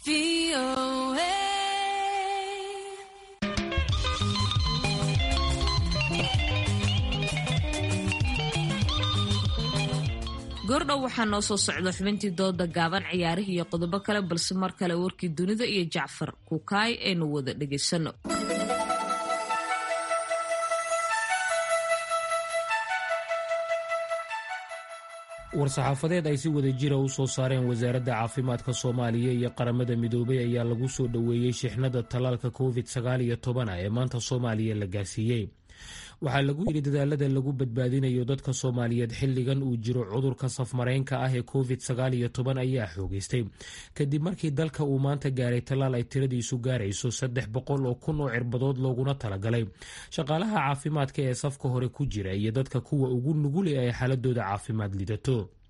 goordhow waxaa noo soo socda xubintii dooda gaaban ciyaarihii iyo qodobo kale balse mar kale warkii dunida iyo jacfar kukaay aynu wada dhegaysano war-saxaafadeed ay si wada jira u soo saareen wasaaradda caafimaadka soomaaliya iyo qaramada midoobay ayaa lagu soo dhoweeyey shixnada tallaalka covid sagaal iyo tobana ee maanta soomaaliya la gaarsiiyey waxaa lagu yidhi dadaalada lagu badbaadinayo dadka soomaaliyeed xilligan uu jiro cudurka safmareynka ah ee covid sagaal iyo toban ayaa xoogeystay kadib markii dalka uu maanta gaaray tallaal ay tiradiisu gaarayso saddex boqol oo kun oo cirbadood looguna talagalay shaqaalaha caafimaadka ee safka hore ku jira iyo dadka kuwa ugu nugule ay xaaladooda caafimaad lidato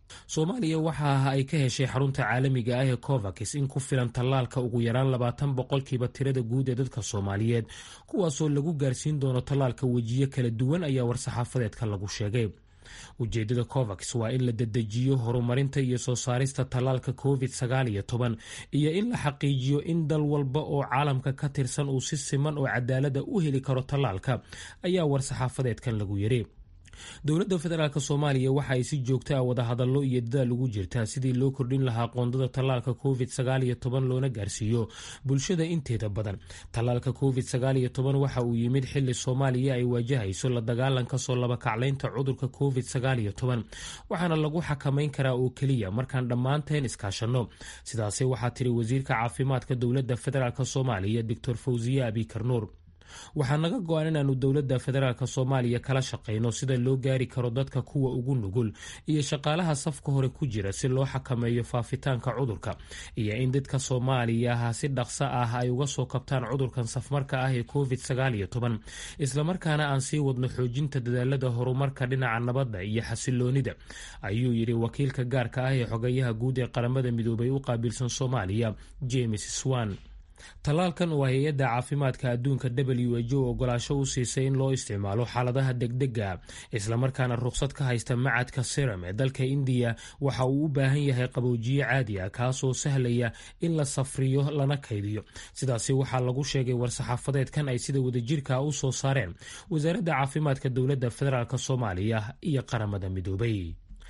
soomaaliya waxa ay ka heshay xarunta caalamiga ah ee covax in ku filan tallaalka ugu yaraan labaatan boqolkiiba tirada guud ee dadka soomaaliyeed kuwaasoo lagu gaarsiin doono tallaalka wejiyo kala duwan ayaa war-saxaafadeedka lagu sheegay ujeedada covax waa in la dedejiyo horumarinta iyo soo saarista tallaalka covid sagaal iyo toban iyo in la xaqiijiyo in dal walba oo caalamka ka tirsan uu si siman oo cadaalada u heli karo tallaalka ayaa war-saxaafadeedkan lagu yiri dowladda federaalk soomaaliya waxa ay si joogta a wadahadallo iyo dadaal ugu jirtaa sidii loo kordhin lahaa qoondada tallaalka covid sagaal iyo toban loona gaarsiiyo bulshada inteeda badan tallaalka covid sagaal iyo toban waxa uu yimid xili soomaaliya ay waajahayso la dagaalanka soo labakaclaynta cudurka covid sagaal iyo toban waxaana lagu xakamayn karaa oo keliya markaan dhammaanteen iskaashanno sidaasi waxaa tiri wasiirka caafimaadka dowladda federaalk soomaaliya doctor fawziye abikar nuur waxaa naga go-an inaanu dowladda federaalk soomaaliya kala shaqayno sida loo gaari karo dadka kuwa ugu nugul iyo shaqaalaha safka hore ku jira si loo xakameeyo faafitaanka cudurka iyo in dadka soomaaliyaha si dhaqso ah ay uga soo kabtaan cudurkan safmarka ah ee covid sagaal iyo toban islamarkaana aan sii wadno xoojinta dadaalada horumarka dhinaca nabadda iyo xasiloonida ayuu yidhi wakiilka gaarka ah ee xogayaha guud ee qaramada midoobay u qaabilsan soomaaliya james swan tallaalkan oo hay-adda caafimaadka adduunka w h o ogolaasho u siisay in loo isticmaalo xaaladaha degdega islamarkaana ruqsad ka haysta macadka seram ee dalka indiya waxa uu u baahan yahay qaboojiye caadi ah kaasoo sahlaya in la safriyo lana kaydiyo sidaasi waxaa lagu sheegay war-saxaafadeedkan ay sida wadajirka u soo saareen wasaaradda caafimaadka dowladda federaalk soomaaliya iyo qaramada midoobay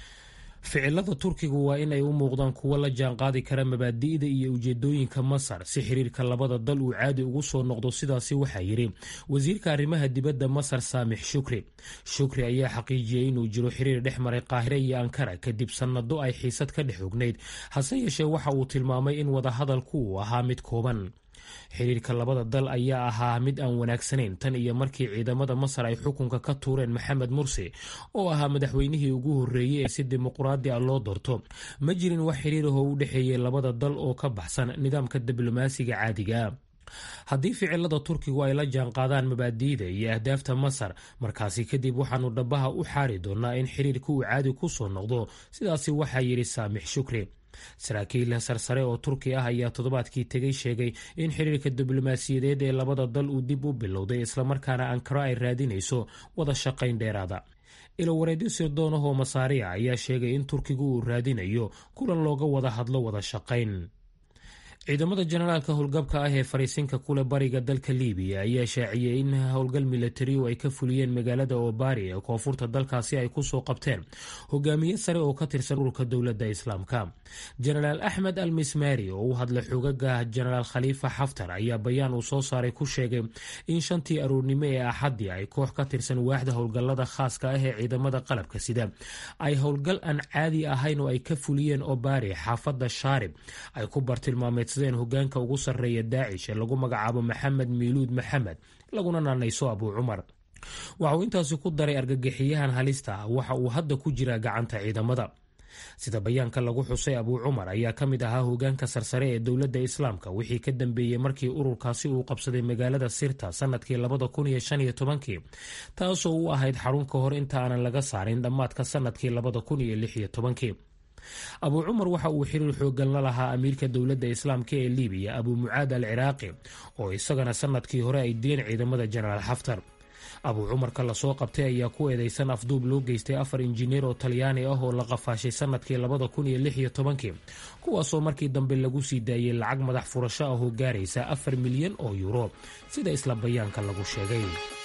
ficilada turkigu waa in ay u muuqdaan kuwo la jaanqaadi kara mabaadi'da iyo ujeedooyinka masar si xiriirka labada dal uu caadi ugu soo noqdo sidaasi waxaa yidhi wasiirka arrimaha dibadda masar saamix shukri shukri ayaa xaqiijiyey inuu jiro xiriir dhex maray qaahire iyo ankara kadib sannado ay xiisad ka dhex ognayd hase yeeshee waxa uu tilmaamay in wadahadalku uu ahaa mid kooban xiriirka labada dal ayaa ahaa mid aan wanaagsanayn tan iyo markii ciidamada masar ay xukunka ka tuureen maxamed mursi oo ahaa madaxweynihii ugu horreeyey ee si dimuqraadi ah loo doorto ma jirin wax xiriir ahoo u dhexeeyey labada dal oo ka baxsan nidaamka diblomaasiga caadiga haddii ficilada turkigu ay la jaanqaadaan mabaadi'da iyo ahdaafta masar markaasi kadib waxaanu dhabaha u xaari doonaa in xiriirka uu caadi ku soo noqdo sidaasi waxaa yidhi saamix shukri saraakiil sarsare oo turki ah ayaa toddobaadkii tegay sheegay in xiriirka diblomaasiyadeed ee labada dal uu dib u bilowday islamarkaana ankaro ay raadinayso wada shaqayn dheeraada ilowareedyo sirdoonahoo masaariya ayaa sheegay in turkigu uu raadinayo kulan looga wada hadlo wada shaqayn ciidamada jenaraalka howlgabka ah ee fariisinka kule bariga dalka libiya ayaa shaaciyey in howlgal milatariu ay ka fuliyeen magaalada obari ee koonfurta dalkaasi ay kusoo qabteen hogaamiye sare oo ka tirsan ururka dowladda islaamka jenaraal axmed al mismari oo u hadlay xogaga jenaraal khaliifa xaftar ayaa bayaan uu soo saaray ku sheegay in shantii aroornimo ee axadii ay koox ka tirsan waaxda howlgallada khaaska ah ee ciidamada qalabka sida ay howlgal aan caadi ahayn oo ay ka fuliyeen obari xaafadda shaarib ay ku bartilmaameed hogaanka ugu sarreeya daacish ee lagu magacaabo maxamed miiluud maxamed laguna naanayso abuu cumar waxa uu intaasi ku daray argagixiyahan halista ah waxa uu hadda ku jiraa gacanta ciidamada sida bayaanka lagu xusay abuu cumar ayaa ka mid ahaa hogaanka sarsare ee dowladda islaamka wixii ka dambeeyey markii ururkaasi uu qabsaday magaalada sirta sanadkii labada kun iyo shan iyo tobankii taasoo u ahayd xarun ka hor inta aanan laga saarin dhammaadka sanadkii labada kun iyo lix iyo tobankii abuu cumar waxa uu xiriir xoogan la lahaa amiirka dowladda islaamka ee libiya abuu mucaad al ciraaqi oo isagana sanadkii hore ay dileen ciidamada jenaraal xaftar abuu cumarka lasoo qabtay ayaa ku eedeysan afduub loo geystay afar injineer oo talyaani ah oo la qafaashay sanadkii labada kun iyo lix iyo tobankii kuwaasoo markii dambe lagu sii daayey lacag madax furasho ah oo gaaraysa afar milyan oo yuuro sida isla bayaanka lagu sheegay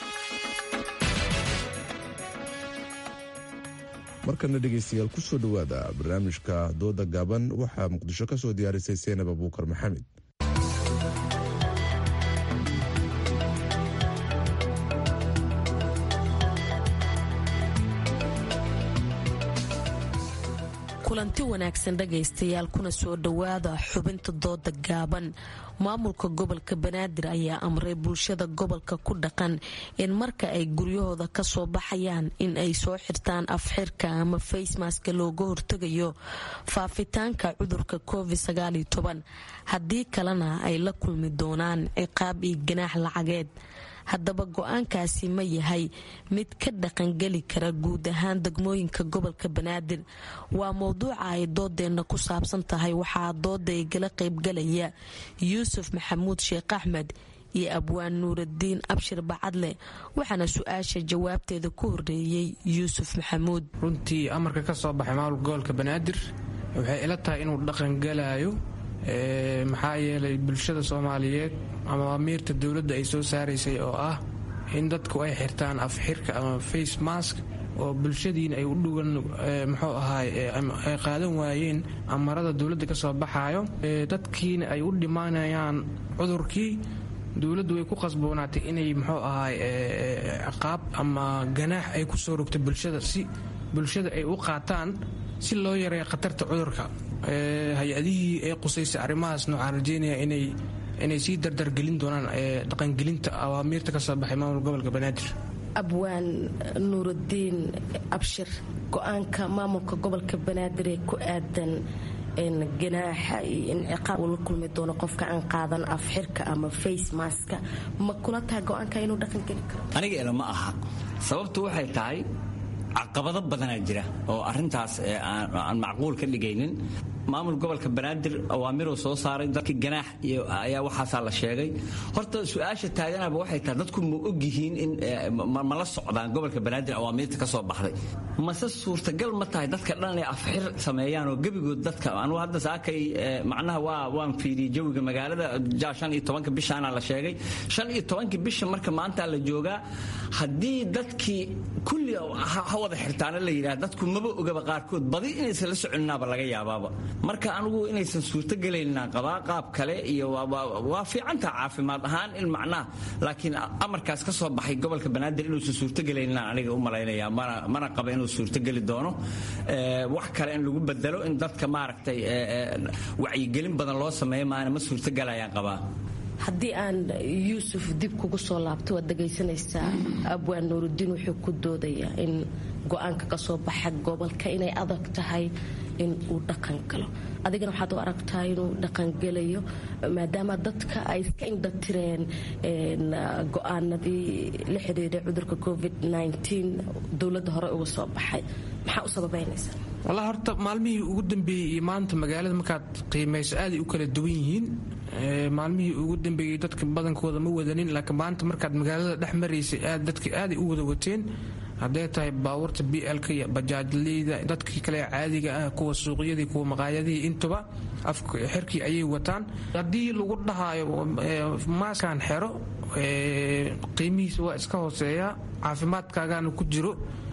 markana dhegaystayaal ku soo dhowaada barnaamijka dooda gaaban waxaa muqdisho ka soo diyaarisay seenab abuukar maxamed kulanti wanaagsan dhagaystayaal kuna soo dhowaada xubinta dooda gaaban maamulka gobolka banaadir ayaa amray bulshada gobolka ku dhaqan in marka ay guryahooda kasoo baxayaan in ay soo xirtaan afxirka ama faysmaska looga hortegayo faafitaanka cudurka covid haddii kalena ay la kulmi doonaan ciqaab iyo ganaax lacageed haddaba go-aankaasi ma yahay mid ka dhaqangeli kara guud ahaan degmooyinka gobolka banaadir waa mowduuca ay doodeenna ku saabsan tahay waxaa dooda igala qaybgalaya yuusuf maxamuud sheekh axmed iyo abwaan nuuradiin abshir bacadle waxaana su-aasha jawaabteeda ku horeeyey yuusuf maxamuud runtii amarka ka soo baxay maamulka gobolka banaadir waxay ila tahay inuu dhaqangalayo maxaa yeelay bulshada soomaaliyeed ama amiirta dowladda ay soo saaraysay oo ah in dadku ay xirtaan afxirka ama face mask oo bulshadiina ay u dhugan muxuu ahaay ay qaadan waayeen amarada dowladda ka soo baxaayo dadkiina ay u dhimanayaan cudurkii dowladdu way ku qasboonaatay inay muxuu ahaay ciqaab ama ganaax ay ku soo rogto bulshada si bulshada ay u qaataan si loo yareeyo khatarta cudurka hay-adihii ee qusaysay arrimahaasna waxaan rajeynaya inay inay sii dardargelin doonaan dhaqangelinta awaamiirta ka soo baxay maamul gobolka banaadir abwaan nuurudiin abshir go-aanka maamulka gobolka banaadir ee ku aadan ganaaxa iyo in ciqaab uu la kulmi doono qofka aan qaadan afxirka ama face maska ma kula tahay go-aanka inuu dhaqangeli karo aniga ila ma aha sababtu waxay tahay caqabado badanaa jira oo arintaas aan macquul ka dhigaynin maamul gobolka banaadir awaamiruu soo saaray dadka ganaax ayaa waxaasaa la sheegay horta su-aasha taaganaba waxay tahay dadku ma ogyihiin in ma la socdaan gobolka banaadir awaamiirta ka soo baxday mase suurtagal ma tahay dadka dhan inay afxir sameeyaan oo gebigood dadka anugu hadda saakay macnaha waa waan fiiriyey jawiga magaalada ja shan iyo tobanka bishaana la sheegay shan iyo tobanka bisha marka maanta la joogaa haddii dadkii kulli ha wada xirtaana la yidhaha dadku maba ogaba qaarkood badi inaysan la soconinaaba laga yaabaaba marka anugu inaysan suurtogelaynna qabaa qaab kale iyo waa fiicantaa caafimaad ahaan in macnaha laakiin amarkaas ka soo baxay gobolka banaadir inuusan suurtogelayna aniga u malaynaya mana qaba inuu suurtogeli doono wax kale in lagu bedelo in dadka maaragtay wacyigelin badan loo sameeyo maana ma suurtogelayaan qabaa haddii aan yuusuf dib kugu soo laabto waad dhegaysanaysaa abwaan nuurudiin wuxuu ku doodayaa in go-aanka ka soo baxa gobolka inay adag tahay in uu dhaqan galo adigana waxaad u aragtaa inuu dhaqangelayo maadaama dadka ay iska indhatireen go-aanadii la xidhiidhay cudurka covid dowladda hore uga soo baxay maxaa u sababaynaysaa wallah horta maalmihii ugu dambeeyey iyo maanta magaalada markaad qiimayso aaday u kala duwan yihiin maalmihii ugu dambeeyey dadka badankooda ma wadanin laakiin maanta markaad magaalada dhex maraysay dadka aaday u wada wateen hadday tahay baabuurta b lk iyo bajaajleyda dadkii kale caadiga ah kuwa suuqyadii kuwa maqaayadihii intuba xerkii ayay wataan haddii lagu dhahaayo maaskan xero qiimihiisa waa iska hooseeya caafimaadkaagaana ku jiro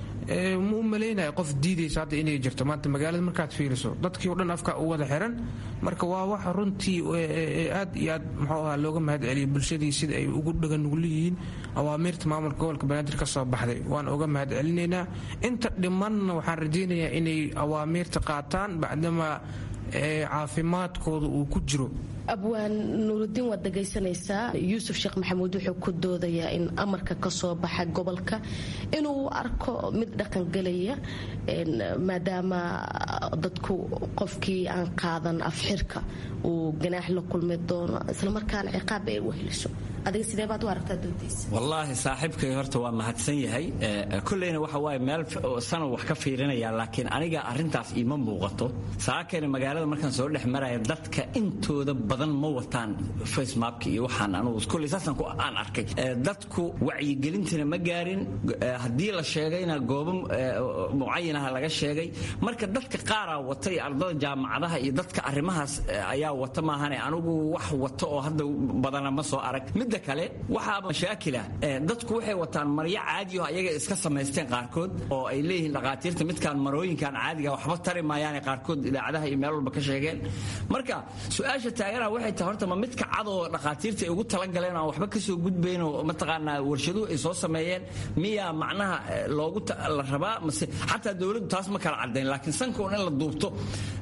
ma u malaynaya qof diidaysa hadda inay jirto maanta magaalada markaad fiiriso dadkii o dhan afka u wada xiran marka waa wax runtii aad iyo aad muxuu ahaa looga mahad celiya bulshadii sida ay ugu dhagan nugul yihiin awaamiirta maamulka gobolka banaadir ka soo baxday waan uga mahad celinaynaa inta dhimanna waxaan rajaynayaa inay awaamiirta qaataan bacdama caafimaadkooda uu ku jiro abwaan nuurudiin waad dhegaysanaysaa yuusuf sheekh maxamuud wuxuu ku doodayaa in amarka ka soo baxa gobolka inuu arko mid dhaqangelaya maadaama dadku qofkii aan qaadan afxirka uu ganaax la kulmi doono islamarkaana ciqaab ay u heliso adiga sidee baad u aragtaa doodiisa wallaahi saaxiibkay horta waa mahadsan yahay kulleyna waxa waaye meel sana wax ka fiirinaya laakiin aniga arrintaas iima muuqato saakayna magaalada markaan soo dhex maraya dadka intooda badan ma wataan facemapka iyo waxaan anugu kulley saasaan ku aan arkay dadku wacyigelintina ma gaarin haddii la sheegayna goobo mucayanaha laga sheegay marka dadka qaaraa wata iyo ardada jaamacadaha iyo dadka arrimahaas ayaa wata maahane anigu wax wata oo hadda badana ma soo arag midda kale waxaa mashaakila dadku waxay wataan maryo caadiyo ayaga iska samaysteen qaarkood oo ay leeyihiin dhaqaatiirta midkaan marooyinkan caadiga waxba tari maayaane qaarkood idaacadaha iyo meel walba ka sheegeen marka su-aasha taagana waxay tahay horta ma midka cadoo dhaqaatiirta ay ugu talagaleen aan waxba kasoo gudbayn oo mataqaanaa warshaduhu ay soo sameeyeen miyaa macnaha loogu la rabaa mase xataa dowladdu taas ma kala cadayn laakiin sanka un in la duubto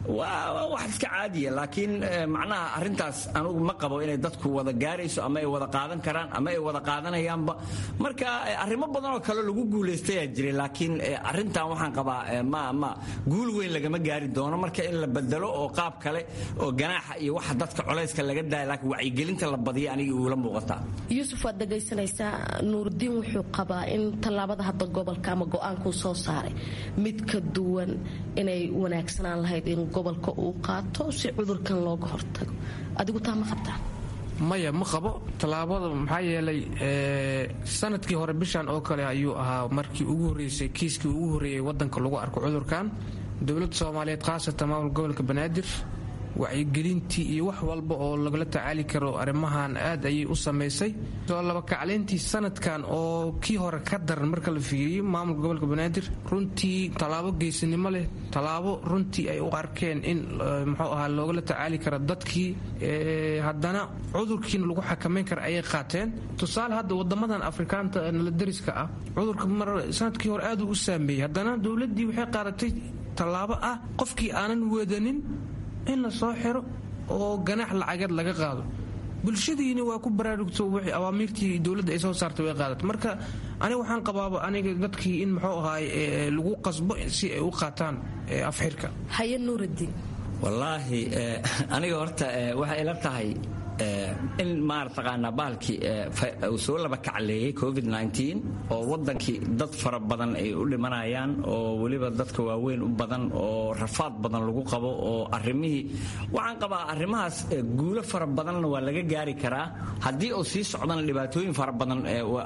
waa wax iska caadiya laakiin macnaha arrintaas anugu ma qabo inay dadku wada gaarayso ama ay wada qaadan karaan ama ay wada qaadanayaanba marka arrimo badan oo kale lagu guulaystayaa jiray laakiin arrintan waxaan qabaa ma ma guul weyn lagama gaari doono marka in la bedelo oo qaab kale oo ganaaxa iyo waxa dadka colayska laga daaya laakiin wacyigelinta la badiya aniga uula muuqataa yuusuf waad dhegaysanaysaa nuurdiin wuxuu qabaa in tallaabada hadda gobolka ama go-aankuu soo saaray mid ka duwan inay wanaagsanaan lahayd in gobolka uu qaato si cudurkan looga hortago adigu taa ma qabtaa maya ma qabo tallaabada maxaa yeelay sanadkii hore bishan oo kale ayuu ahaa markii ugu horreysay kiiskii ugu horreeyay waddanka lagu arko cudurkan dowladda soomaaliyeed khaasatan maamul gobolka banaadir wacyigelintii iyo wax walba oo lagala tacaali karo arrimahan aad ayay u samaysay soo labakacleyntii sanadkan oo kii hore ka daran marka la fiiriyo maamulka gobolka banaadir runtii tallaabo geesinimo leh tallaabo runtii ay u arkeen in muxuu ahaa loogala tacaali karo dadkii haddana cudurkiina lagu xakamayn kara ayay qaateen tusaale hadda wadamadan afrikaanta nala dariska ah cudurka mar sanadkii hore aad uu u saameeyey haddana dowladdii waxay qaadatay tallaabo ah qofkii aanan wadanin in la soo xiro oo ganaax lacageed laga qaado bulshadiina waa ku baraarugto wixii awaamiirtii dowladda ay soo saartay way qaadatay marka aniga waxaan qabaaba aniga dadkii in muxuu ahaay lagu qasbo si ay u qaataan afxirka haye nuuraddiin wallaahi aniga horta waxay ila tahay in maartaqaanaa bahalkii uu soo laba kacleeyey covid oo wadankii dad fara badan ay u dhimanayaan oo weliba dadka waaweyn u badan oo rafaad badan lagu qabo oo arimihii waxaan qabaa arrimahaas guulo fara badanna waa laga gaari karaa haddii uu sii socdana dhibaatooyin fara badan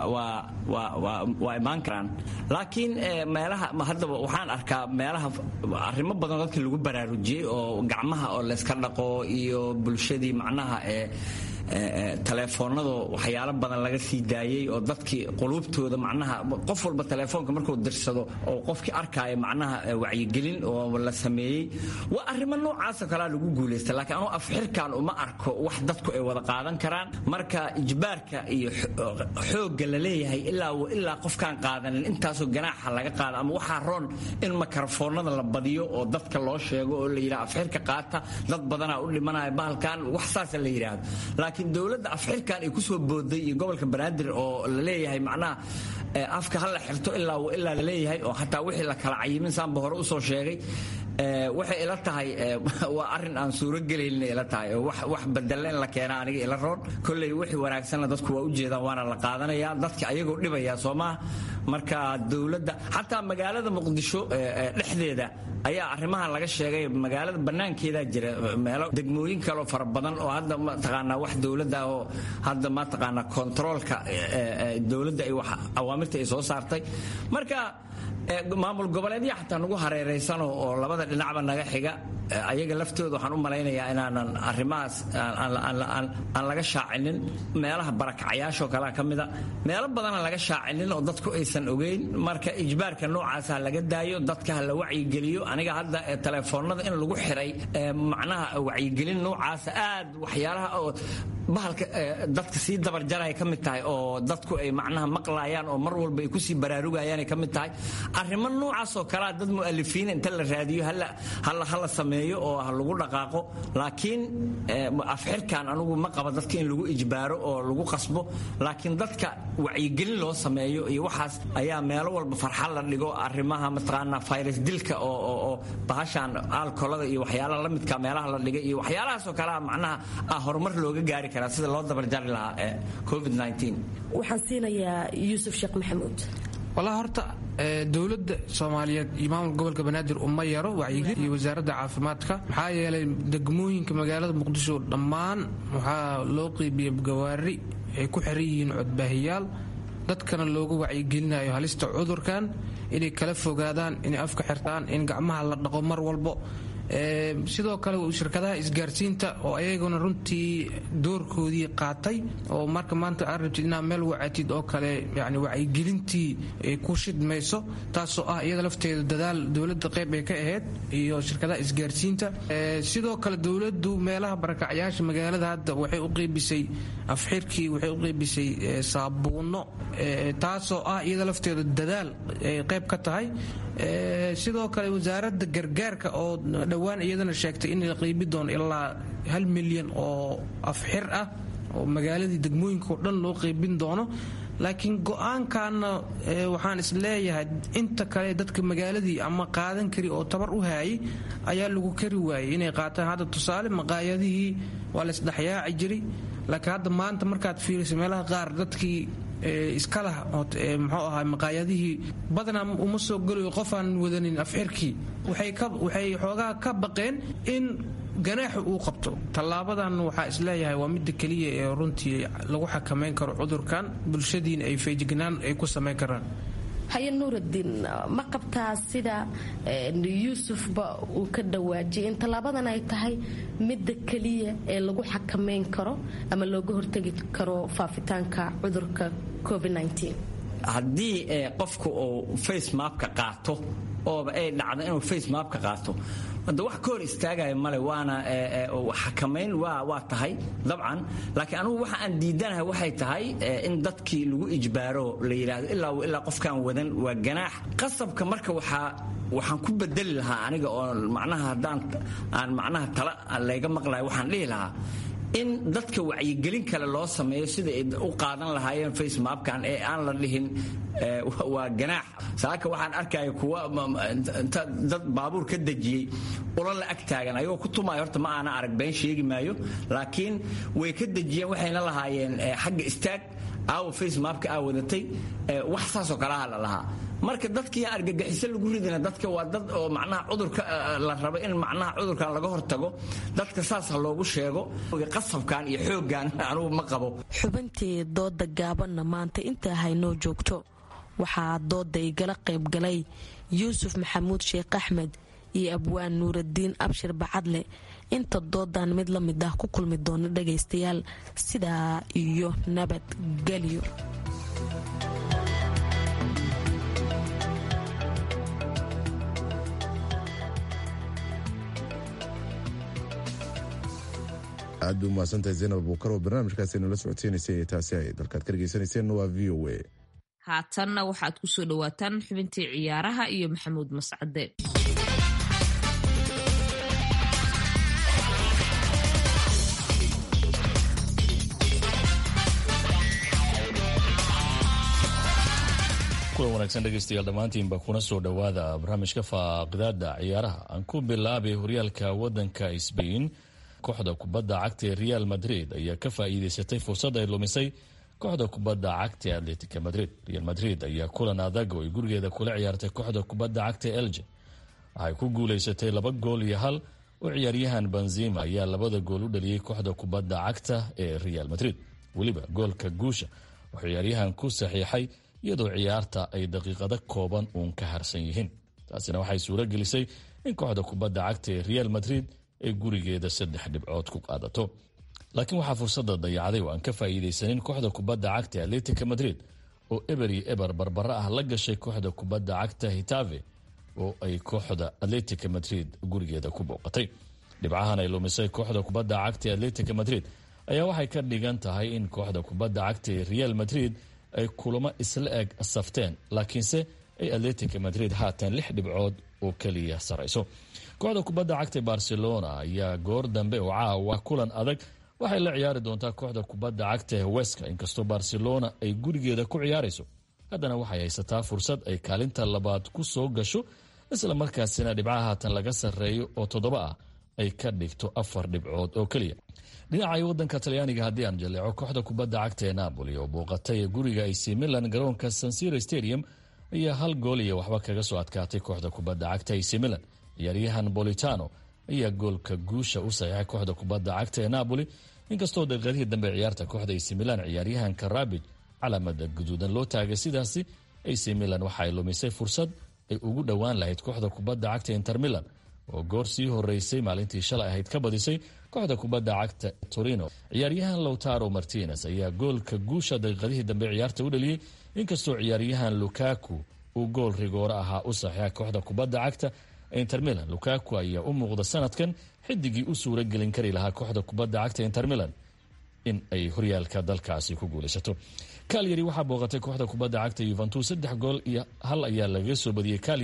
waa imaan karaan laakiin meelaha haddaba waxaan arkaa meelaha arrimo badan dadka lagu baraarujiyey oo gacmaha oo layska dhaqo iyo bulshadii macnaha ee taleefoonadoo waxyaalo badan laga sii daayey oo dadkii quluubtooda macnaha qof walba taleefoonka markuu dirsado oo qofkii arkaayo macnaha wacyigelin oo la sameeyey waa arrimo noocaasoo kalea lagu guulaysta laakiin anuu afxirkan uma arko wax dadku ay wada qaadan karaan marka ijbaarka iyo xoogga la leeyahay ilaa qofkaan qaadanin intaasoo ganaaxa laga qaada ama waxaa roon in makarafoonada la badiyo oo dadka loo sheego oo la yidhaha afxirka qaata dad badanaa u dhimanaya bahalkan wax saasa la yidhaahdo laakiin dowladda afxirkan ay ku soo booday iyo gobolka banaadir oo la leeyahay macnaha afka ha la xirto ilaa ilaa la leeyahay oo xataa wixii la kala cayimin saanba hore usoo sheegay waxay ila tahay waa arin aan suurogelaynin ila tahay oo wax badalla in la keena aniga ila roon kolley wixii wanaagsanna dadku waa ujeedaan waana la qaadanaya dadka ayagoo dhibaya soo maha marka dowladda xataa magaalada muqdisho dhexdeeda ayaa arrimahan laga sheegay magaalada bannaankeedaa jira meelo degmooyin kaleo fara badan oo hadda mataqaanaa wax dowladda oo hadda mataqaanaa kontaroolka dowladda ay wax awaamirta ay soo saartay marka maamul goboleedya xataa nagu hareeraysano oo labada dhinacba naga xiga ayaga laftooda waxaan u malaynayaa inaanan arrimahaas aan laga shaacinin meelaha barakacayaashoo kalea ka mida meelo badana laga shaacinin oo dadku aysan ogeyn marka ijbaarka noocaasa laga daayo dadka ha la wacyigeliyo aniga hadda taleefoonada in lagu xiray macnaha wacyigelin noocaasa aad waxyaalaha oo bahalka dadka sii dabarjaraya ka mid tahay oo dadku ay macnaha maqlayaan oo mar walba ay kusii baraarugayaanay ka mid tahay arrimo noocaasoo kalea dad mu'alifiin inta la raadiyo hala sameeyo oo ha lagu dhaqaaqo laakiin afxirkan anugu ma qaba dadka in lagu ijbaaro oo lagu qasbo laakiin dadka wacyigelin loo sameeyo iyo waxaas ayaa meelo walba farxad la dhigo arrimaha mataqaanaa fayrus dilka oo bahashan aalkolada iyo waxyaalaha la midka meelaha la dhigay iyo waxyaalahaasoo kalea macnaha ah horumar looga gaari karaa sida loo dabarjari lahaa ee covid waxaan siinayaa yuusuf sheekh maxamuud walaa horta dowladda soomaaliyeed iyo maamulka gobolka banaadir uma yaro wacyigelin iyo wasaaradda caafimaadka maxaa yeelay degmooyinka magaalada muqdisho dhammaan waxaa loo qeybiyey gawaari ay ku xiran yihiin codbaahiyaal dadkana looga wacyigelinayo halista cudurkan inay kala fogaadaan inay afka xirtaan in gacmaha la dhaqo mar walbo sidoo kale shirkadaha isgaarsiinta oo ayaguna runtii doorkoodii qaatay oo marka maanta aad rabtid inaad meel wacatid oo kale yani wacyigelintii ay ku shidmayso taasoo ah iyada lafteeda dadaal dowladda qayb ay ka ahayd iyo shirkadaha isgaarsiinta sidoo kale dowladdu meelaha barakacyaasha magaalada hadda waxay u qeybisay afxirkii waxay u qeybisay saabuuno taasoo ah iyada lafteeda dadaal ay qayb ka tahay sidoo kale wasaaradda gargaarka oo dhowaan iyadana sheegtay in la qiibi doono ilaa hal milyan oo afxir ah oo magaaladii degmooyinka oo dhan loo qiibin doono laakiin go-aankaana waxaan is leeyahay inta kale dadka magaaladii ama qaadan kari oo tabar u haayay ayaa lagu kari waayay inay qaataan hadda tusaale maqaayadihii waa laysdhexyaaci jiray laakiin hadda maanta markaad fiiriso meelaha qaar dadkii iskalah muxuu ahaa maqaayadihii badanaa uma soo gelayo qofaan wadanin afxirkii waxay xoogaa ka baqeen in ganaaxu uu qabto tallaabadan waxaa isleeyahay waa midda keliya ee runtii lagu xakamayn karo cudurkan bulshadiina ay feejignaan ay ku samayn karaan haye nuuraddiin ma qabtaa sida yuusufba uu ka dhawaajiyay in tallaabadan ay tahay midda keliya ee lagu xakamayn karo ama looga hortegi karo faafitaanka cudurka covid haddii qofku uu facemapka qaato ooba ay dhacdo inuu facemapka qaato hadda wax ka hor istaagaya male waana xakamayn waa tahay dabcan laakiin anugu waxa aan diidanahay waxay tahay in dadkii lagu ijbaaro la yidhaahdo ilaa ilaa qofkaan wadan waa ganaax qasabka marka waxaa waxaan ku bedeli lahaa aniga oo macnaha haddaan aan macnaha tala layga maqlayo waxaan dhihi lahaa in dadka wacyigelin kale loo sameeyo sida ay u qaadan lahaayeen facemapkan ee aan la dhihin waa ganaax saaka waxaan arkaya kuwa dad baabuur ka dejiyey ula la ag taagan ayagoo ku tumaayo horta ma aana arag been sheegi maayo laakiin way ka dejiyeen waxayna lahaayeen xagga istaag aawo facemapka aa wadatay wax saasoo kalaha la lahaa marka dadkii argagixiso lagu ridina dadka waa dad oo macnaha cudurka la rabo in macnaha cudurkan laga hortago dadka saas ha loogu sheego qasabkan iyo xooggan anugu ma qabo xubintii dooda gaabanna maanta intaa haynoo joogto waxaa dooda igala qaybgalay yuusuf maxamuud sheekh axmed iyo abwaan nuuraddiin abshir bacadle inta doodan mid la mid ah ku kulmi doono dhagaystayaal sidaa iyo nabadgelyo aad bay umahadsantahay zaynab abuukar oo barnaamijkaasi nala socodsiinaysay ee taasi ay dalkaad ka dhegeysaneyseen waa v o a haatanna waxaad ku soo dhowaataan xubintii ciyaaraha iyo maxamuud mascade kulan wanaagsan dhegaystayaal dhammaantiinba kuna soo dhowaada barnaamijka faaqidaada ciyaaraha aan ku bilaabay horyaalka wadanka sbain kooxda kubadda cagta ee real madrid ayaa ka faa'iideysatay fursad ay lumisay kooxda kubadda cagta ee atletica madrid real madrid ayaa kulan adag oo ay gurigeeda kula ciyaartay kooxda kubadda cagta ee elje waxay ku guulaysatay laba gool iyo hal oo ciyaaryahan benzima ayaa labada gool u dhaliyey kooxda kubadda cagta ee real madrid weliba goolka guusha oo ciyaaryahan ku saxiixay iyadoo ciyaarta ay daqiiqado kooban uun ka harsan yihiin taasina waxay suuro gelisay in kooxda kubadda cagta ee real madrid ay gurigeeda saddex dhibcood ku qaadato laakiin waxaa fursada dayacday oo aan ka faa'iidaysanin kooxda kubadda cagta ee atletica madrid oo eber iyo eber barbara ah la gashay kooxda kubadda cagta hitave oo ay kooxda atletica madrid gurigeeda ku booqatay dhibcahan ay lumisay kooxda kubadda cagta ee atletica madrid ayaa waxay ka dhigan tahay in kooxda kubadda cagta ee real madrid ay kulamo isla eg safteen laakiinse ay atletica madrid haatan lix dhibcood oo keliya sarayso kooxda kubadda cagta barcelona ayaa goor dambe oo caawa kulan adag waxay la ciyaari doontaa kooxda kubadda cagta ee weska inkastoo barcelona ay gurigeeda ku ciyaarayso haddana waxay haysataa fursad ay kaalinta labaad ku soo gasho isla markaasina dhibcaha haatan laga sarreeyo oo toddoba ah ay ka dhigto afar dhibcood oo keliya dhinaca wadanka talyaaniga haddii aan jaleeco kooxda kubadda cagta ee napoli oo booqatay guriga ac milan garoonka sansiro stadium ayaa hal gool iyo waxba kaga soo adkaatay kooxda kubadda cagta ac milan ciyaaryahan bolitano ayaa goolka guusha u saxiixay kooxda kubadda cagta ee napoli inkastoo daqiiqadihii dambe ciyaarta kooxda ac milan ciyaaryahanka rabij calamada guduudan loo taagay sidaasi ac milan waxa ay lumisay fursad ay ugu dhowaan lahayd kooxda kubadda cagta inter milan oo goor sii horeysay maalintii shalay ahayd ka badisay kooxda kubadda cagta torino ciyaaryahan lowtaro martinez ayaa goolka guusha daqiiqadihii dambe ciyaarta u dhaliyey inkastoo ciyaaryahan lukaku uu gool rigooro ahaa u saxiixa kooxda kubadda cagta inter milan lukaku ayaa u muuqda sanadkan xidigii u suura gelin kari lahaa kooxda kubadda cagta inter milan in ay horyaalka dalkaasi ku guulaysato kalyari waxaa booqatay kooxda kubadda cagta yuventus saddex gool iyo hal ayaa lagaga soo badiyey kalyari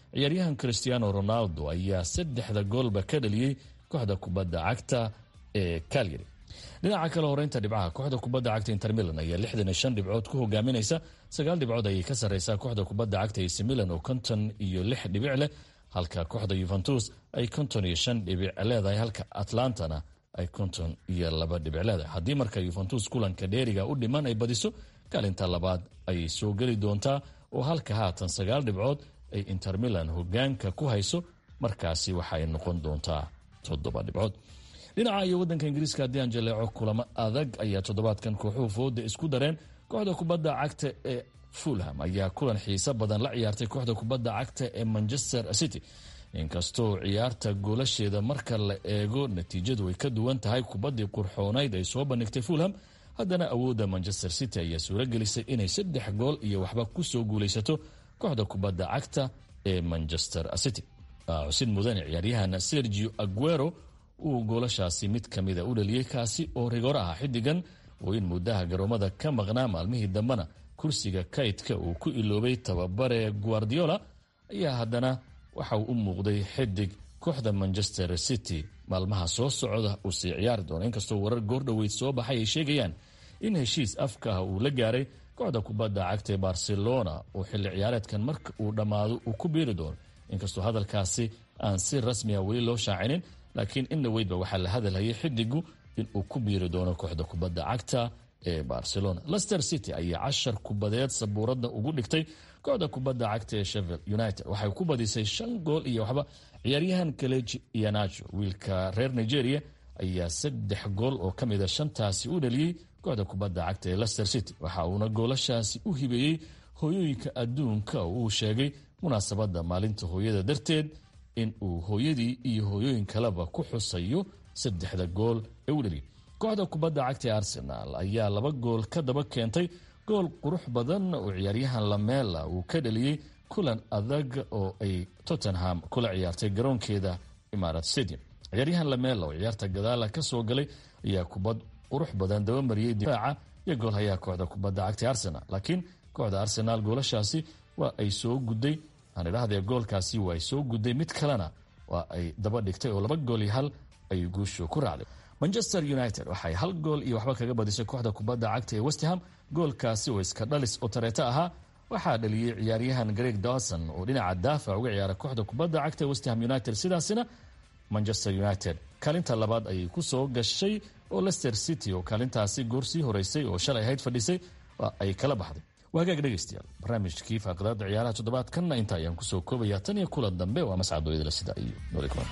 ciyaaryahan christiano ronaldo ayaa saddexda goolba ka dhaliyey kooxda kubadda cagta ee calyary dhinaca kale horeynta dhibcaha kooxda kubadda cagta inter milan ayaa lixdan iyo shan dhibcood ku hogaaminaysa sagaal dhibcood ayay ka sarreysaa kooxda kubadda cagta ac milan oo konton iyo lix dhibic leh halka kooxda yuventus ay konton iyo shan dhibic leedahay halka atlantana ay konton iyo laba dhibic leedahay haddii marka yuventus kulanka dheeriga u dhiman ay badiso kaalinta labaad ayay soo geli doontaa oo halka haatan sagaal dhibcood ay inter milan hogaanka ku hayso markaasi waxa ay noqon doontaa toddoba dhibcood dhinaca iyo wadanka ingiriiska haddii aan jaleeco kulamo adag ayaa toddobaadkan kooxuhu fooda isku dareen kooxda kubadda cagta ee fulham ayaa kulan xiiso badan la ciyaartay kooxda kubadda cagta ee manchester city inkastoo ciyaarta goolasheeda marka la eego natiijadu ay ka duwan tahay kubaddii qurxoonayd ay soo bandhigtay fulham haddana awoodda manchester city ayaa suuragelisay inay saddex gool iyo waxba kusoo guulaysato kooxda kubadda cagta ee manchester city xusid mudane ciyaaryahan sergio aguero uu goolashaasi mid ka mida u dhaliyey kaasi oo rigoor ah xidigan oo in muddaha garoomada ka maqnaa maalmihii dambena kursiga kaydka uu ku iloobay tababare guardiola ayaa haddana waxa uu u muuqday xidig kooxda manchester city maalmaha soo socda uu sii ciyaari doono inkastoo warar goordhoweyd soo baxay ay sheegayaan in heshiis afka ah uu la gaaray kooxda kubadda cagta ee barcelona oo xilli ciyaareedkan marka uu dhammaado uu ku biiri doono inkastoo hadalkaasi aan si rasmiya weli loo shaacinin laakiin in dhaweydba waxaa la hadalhayay xidigu inuu ku biiri doono kooxda kubadda cagta ee barcelona lester city ayaa cashar kubadeed sabuuradda ugu dhigtay kooxda kubadda cagta ee shevel united waxay ku badisay shan gool iyo waxba ciyaaryahan kaleji ianajo wiilka reer nigeria ayaa saddex gool oo ka mida shantaasi u dhaliyey kooxda kubadda cagta ee lester city waxa uuna goolashaasi u hibeeyey hooyooyinka adduunka oo uu sheegay munaasabadda maalinta hooyada darteed in uu hooyadii iyo hooyooyin kaleba ku xusayo saddexda gool ee u dhaliyay kooxda kubadda cagta ee arsenaal ayaa laba gool ka daba keentay gool qurux badan oo ciyaaryahan lamela uu ka dhaliyey kulan adag oo ay tottenham kula ciyaartay garoonkeeda imarat stadium ciyaaryahan lamela oo ciyaarta gadaala ka soo galay ayaa kubad qurux badan dabamariyey difaaca iyo goolhayaa kooxda kubadda cagta ee arsenal laakiin kooxda arsenaal goolashaasi waa ay soo gudday aan idhahdee goolkaasi waa ay soo gudday mid kalena waa ay daba dhigtay oo laba gool iyo hal ay guushu ku raacday manchester united waxay hal gool iyo waxba kaga badisay kooxda kubadda cagta ee westham goolkaasi oo iska dhalis oo tareeto ahaa waxaa dhaliyey ciyaaryahan greg dawson oo dhinaca daafac uga ciyaara kooxda kubadda cagta ee westham united sidaasina manchester united kaalinta labaad ayay ku soo gashay oo lester city oo kaalintaasi goor sii horeysay oo shalay ahayd fadhisay ay kala baxday waa hagaag dhegaystayaal barnaamijkii faaqadaada ciyaaraha toddobaadkanna inta ayaan kusoo koobayaa tan iyo kulan dambe waa mascadooyadala sida iyo nooli kulanta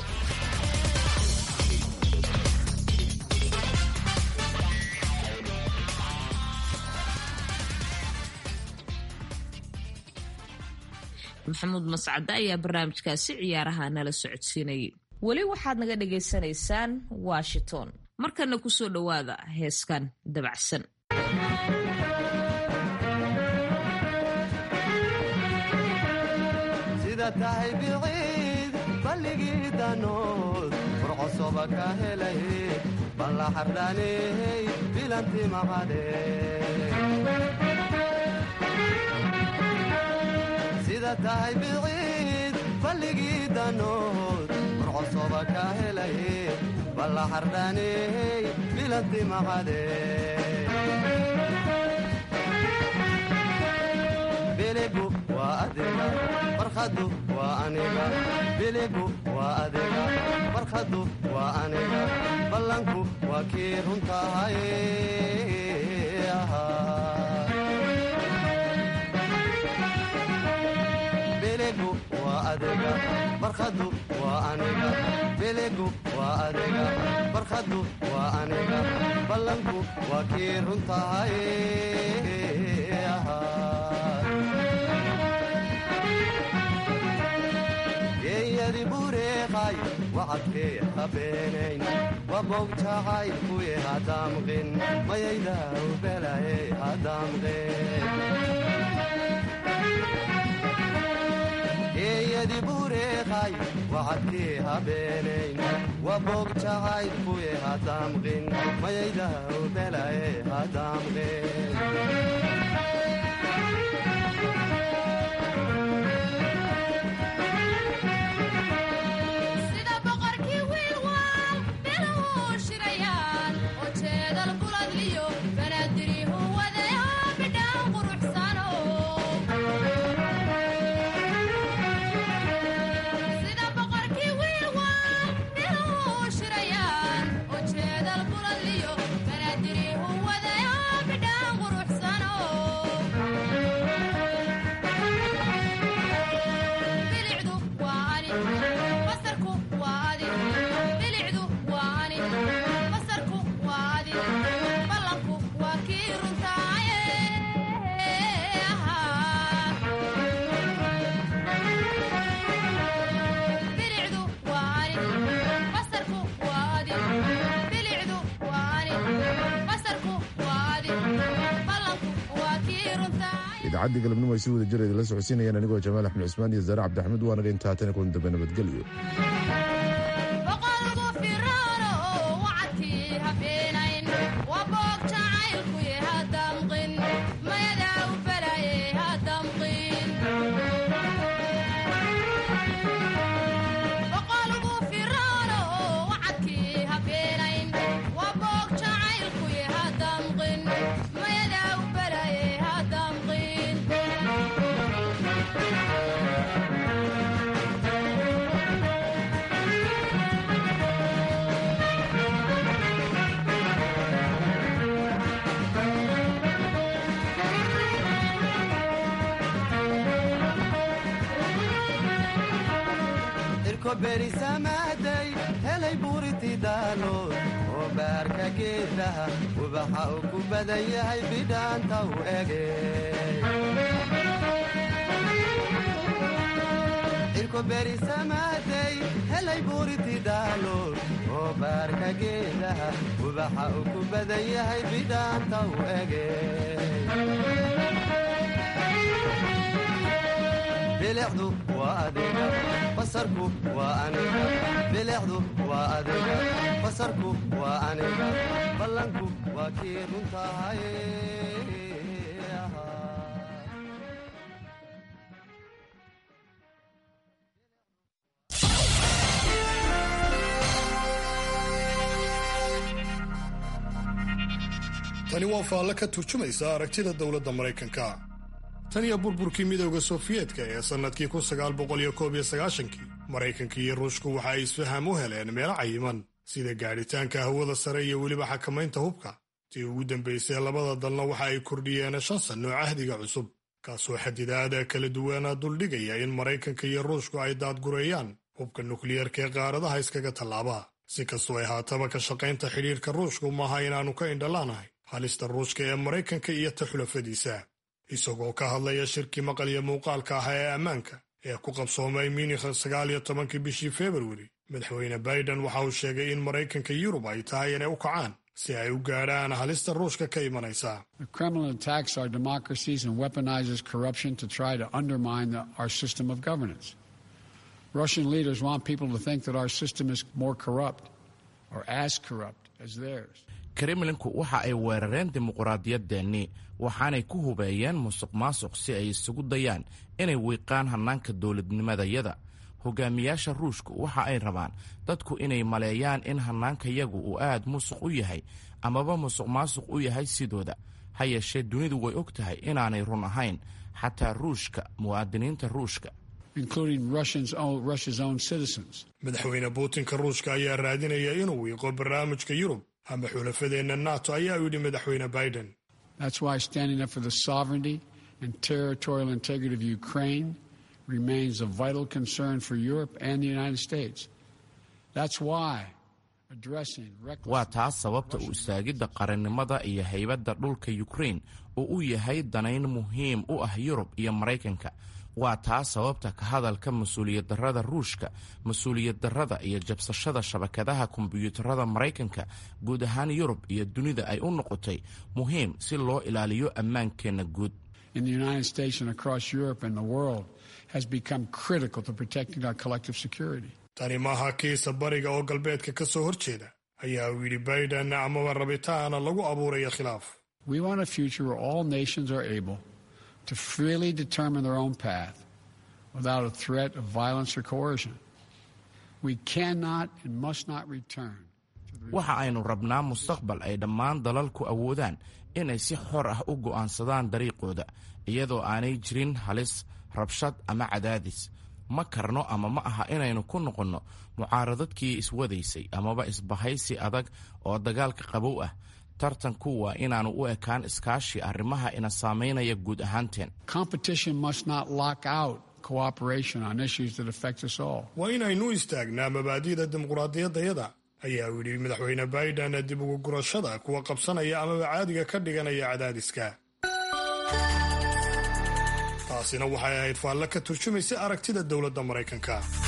maxamuud mascade ayaa barnaamijkaasi ciyaaraha nala socodsiinayay weli waxaad naga dhagaysanaysaan washington markana kusoo dhowaada heeskan dabacsan sida tahay biciid balligii danood furcosoba ka helay balla xardhaaney bilanti maqade sida tahay biciid balligii danood furcosoba ka helay balla xardhaaney bilanti maqade biligu waa adiga barkhadu waa aniga biligu waa adiga barkhadu waa aniga ballanku waa kii runtahay biligu waa adiga barkhadu waa aniga biligu waa adiga barkhadu waa aniga ballanku waa kii runtahay geeyadi bureeqay wacadkee habeenayn wabowjacay kuye hadaamqin mayaydaw belaye hadaamqin geeyadi bureeqay wacadkee habeenayn wabowjacay kuye hadaamqin mayaydaw belaye hadaamqin idaacaddii galabnimo ay si wada jira idinla socodsiinayaan anigoo jamaal axmed cusmaan iyo zaare cabdixamed waanaga intaa haatana kulan dambe nabadgelyo berisamaday helay buuriti daalood oo baarka geedaha ubaxa uu ku badan yahay bidhaanta u ege cirko berisamaday helay buuriti daalood oo baarka geedaha ubaxa uu ku badan yahay bidhaanta u ege bilicdu waa adiga basarku waa aniga bilicdu waa adiga basarku waa aniga ballanku waa kii runtahay tani waa faalle ka turjumaysa aragtida dowladda maraykanka tan iyo burburkii midowda sofiyeetka ee sannadkii kii maraykanka iyo ruushku waxa ay isfaham u heleen meelo cayiman sida gaadhitaanka hawada sare iyo weliba xakamaynta hubka tii ugu dambaysay labada dalna waxa ay kordhiyeen shan sanno cahdiga cusub kaasoo xadidaada kala duwana duldhigaya in maraykanka iyo ruushku ay daadgureeyaan hubka nukliyeerka ee qaaradaha iskaga tallaaba si kastoo ay haataba ka shaqaynta xidhiirka ruushku maaha inaannu ka indhalaanahay halista ruushka ee maraykanka iyo ta xulafadiisa isagoo ka hadlaya shirkii maqal iyo muuqaalka ah ee ammaanka ee ku qabsoomay munikh sagaal iyo tobankii bishii februari madaxweyne baiden waxa uu sheegay in maraykanka yurub ay tahay inay u kacaan si ay u gaadhaan halista ruushka ka imanaysa The Kremlin attacks our democracies and weaponizes corruption to try to undermine the, our system of governance. Russian leaders want people to think that our system is more corrupt or as corrupt as theirs. kremlinku waxa ay weerareen dimuquraadiyadeennii waxaanay ku hubeeyeen musuq maasuq si ay isugu dayaan inay wiiqaan hannaanka dowladnimadayada hogaamiyaasha ruushku waxa ay rabaan dadku inay maleeyaan in hannaankayagu uu aad musuq u yahay amaba musuq maasuq u yahay sidooda ha yeeshee dunidu way og tahay inaanay run ahayn xataa ruushka muwaadiniinta ruushka including Russians own, Russia's own citizens. madaxweyne puutinka ruushka ayaa raadinaya inuu wiiqo barnaamijka yurub ama xulafadeenna nato ayaa u yidhi madaxweyne biden That's why standing up for the sovereignty and territorial integrity of Ukraine remains a vital concern for Europe and the United States. That's why addressing reckless waa taas sababta u istaagidda qarannimada iyo haybadda dhulka yukrain oo u yahay danayn muhiim u ah yurub iyo maraykanka waa taas sababta ka hadalka mas-uuliyaddarrada ruushka mas-uuliyaddarrada iyo jabsashada shabakadaha kombiyuutarada maraykanka guud ahaan yurub iyo dunida ay u noqotay muhiim si loo ilaaliyo ammaankeenna guud in the United States and across Europe and the world has become critical to protecting our collective security. tani maaha kiisa bariga oo galbeedka ka soo horjeeda ayaa uu yidhi biden amaba rabitaana lagu abuuraya khilaaf We want a future where all nations are able to freely determine their own path without a threat of violence or coercion. We cannot and must not return. waxa aynu rabnaa mustaqbal ay dhammaan dalalku awoodaan inay si xor ah u go'aansadaan dariiqooda iyadoo aanay jirin halis rabshad ama cadaadis ma karno ama ma aha inaynu ku noqonno mucaaradadkii iswadaysay amaba isbahaysi adag oo dagaalka qabow ah tartanku waa inaanu u ekaan iskaashi arrimaha ina saamaynaya guud ahaanteen Competition must not lock out cooperation on issues that affect us all. waa inaynu istaagnaa mabaadi'da dimuqraadiyaddayada ayaa uu yidhi madaxweyne biden dib ugu gurashada kuwa qabsanaya amaba caadiga ka dhiganaya cadaadiska taasina waxay ahayd faalle ka turjumaysa aragtida dowladda maraykanka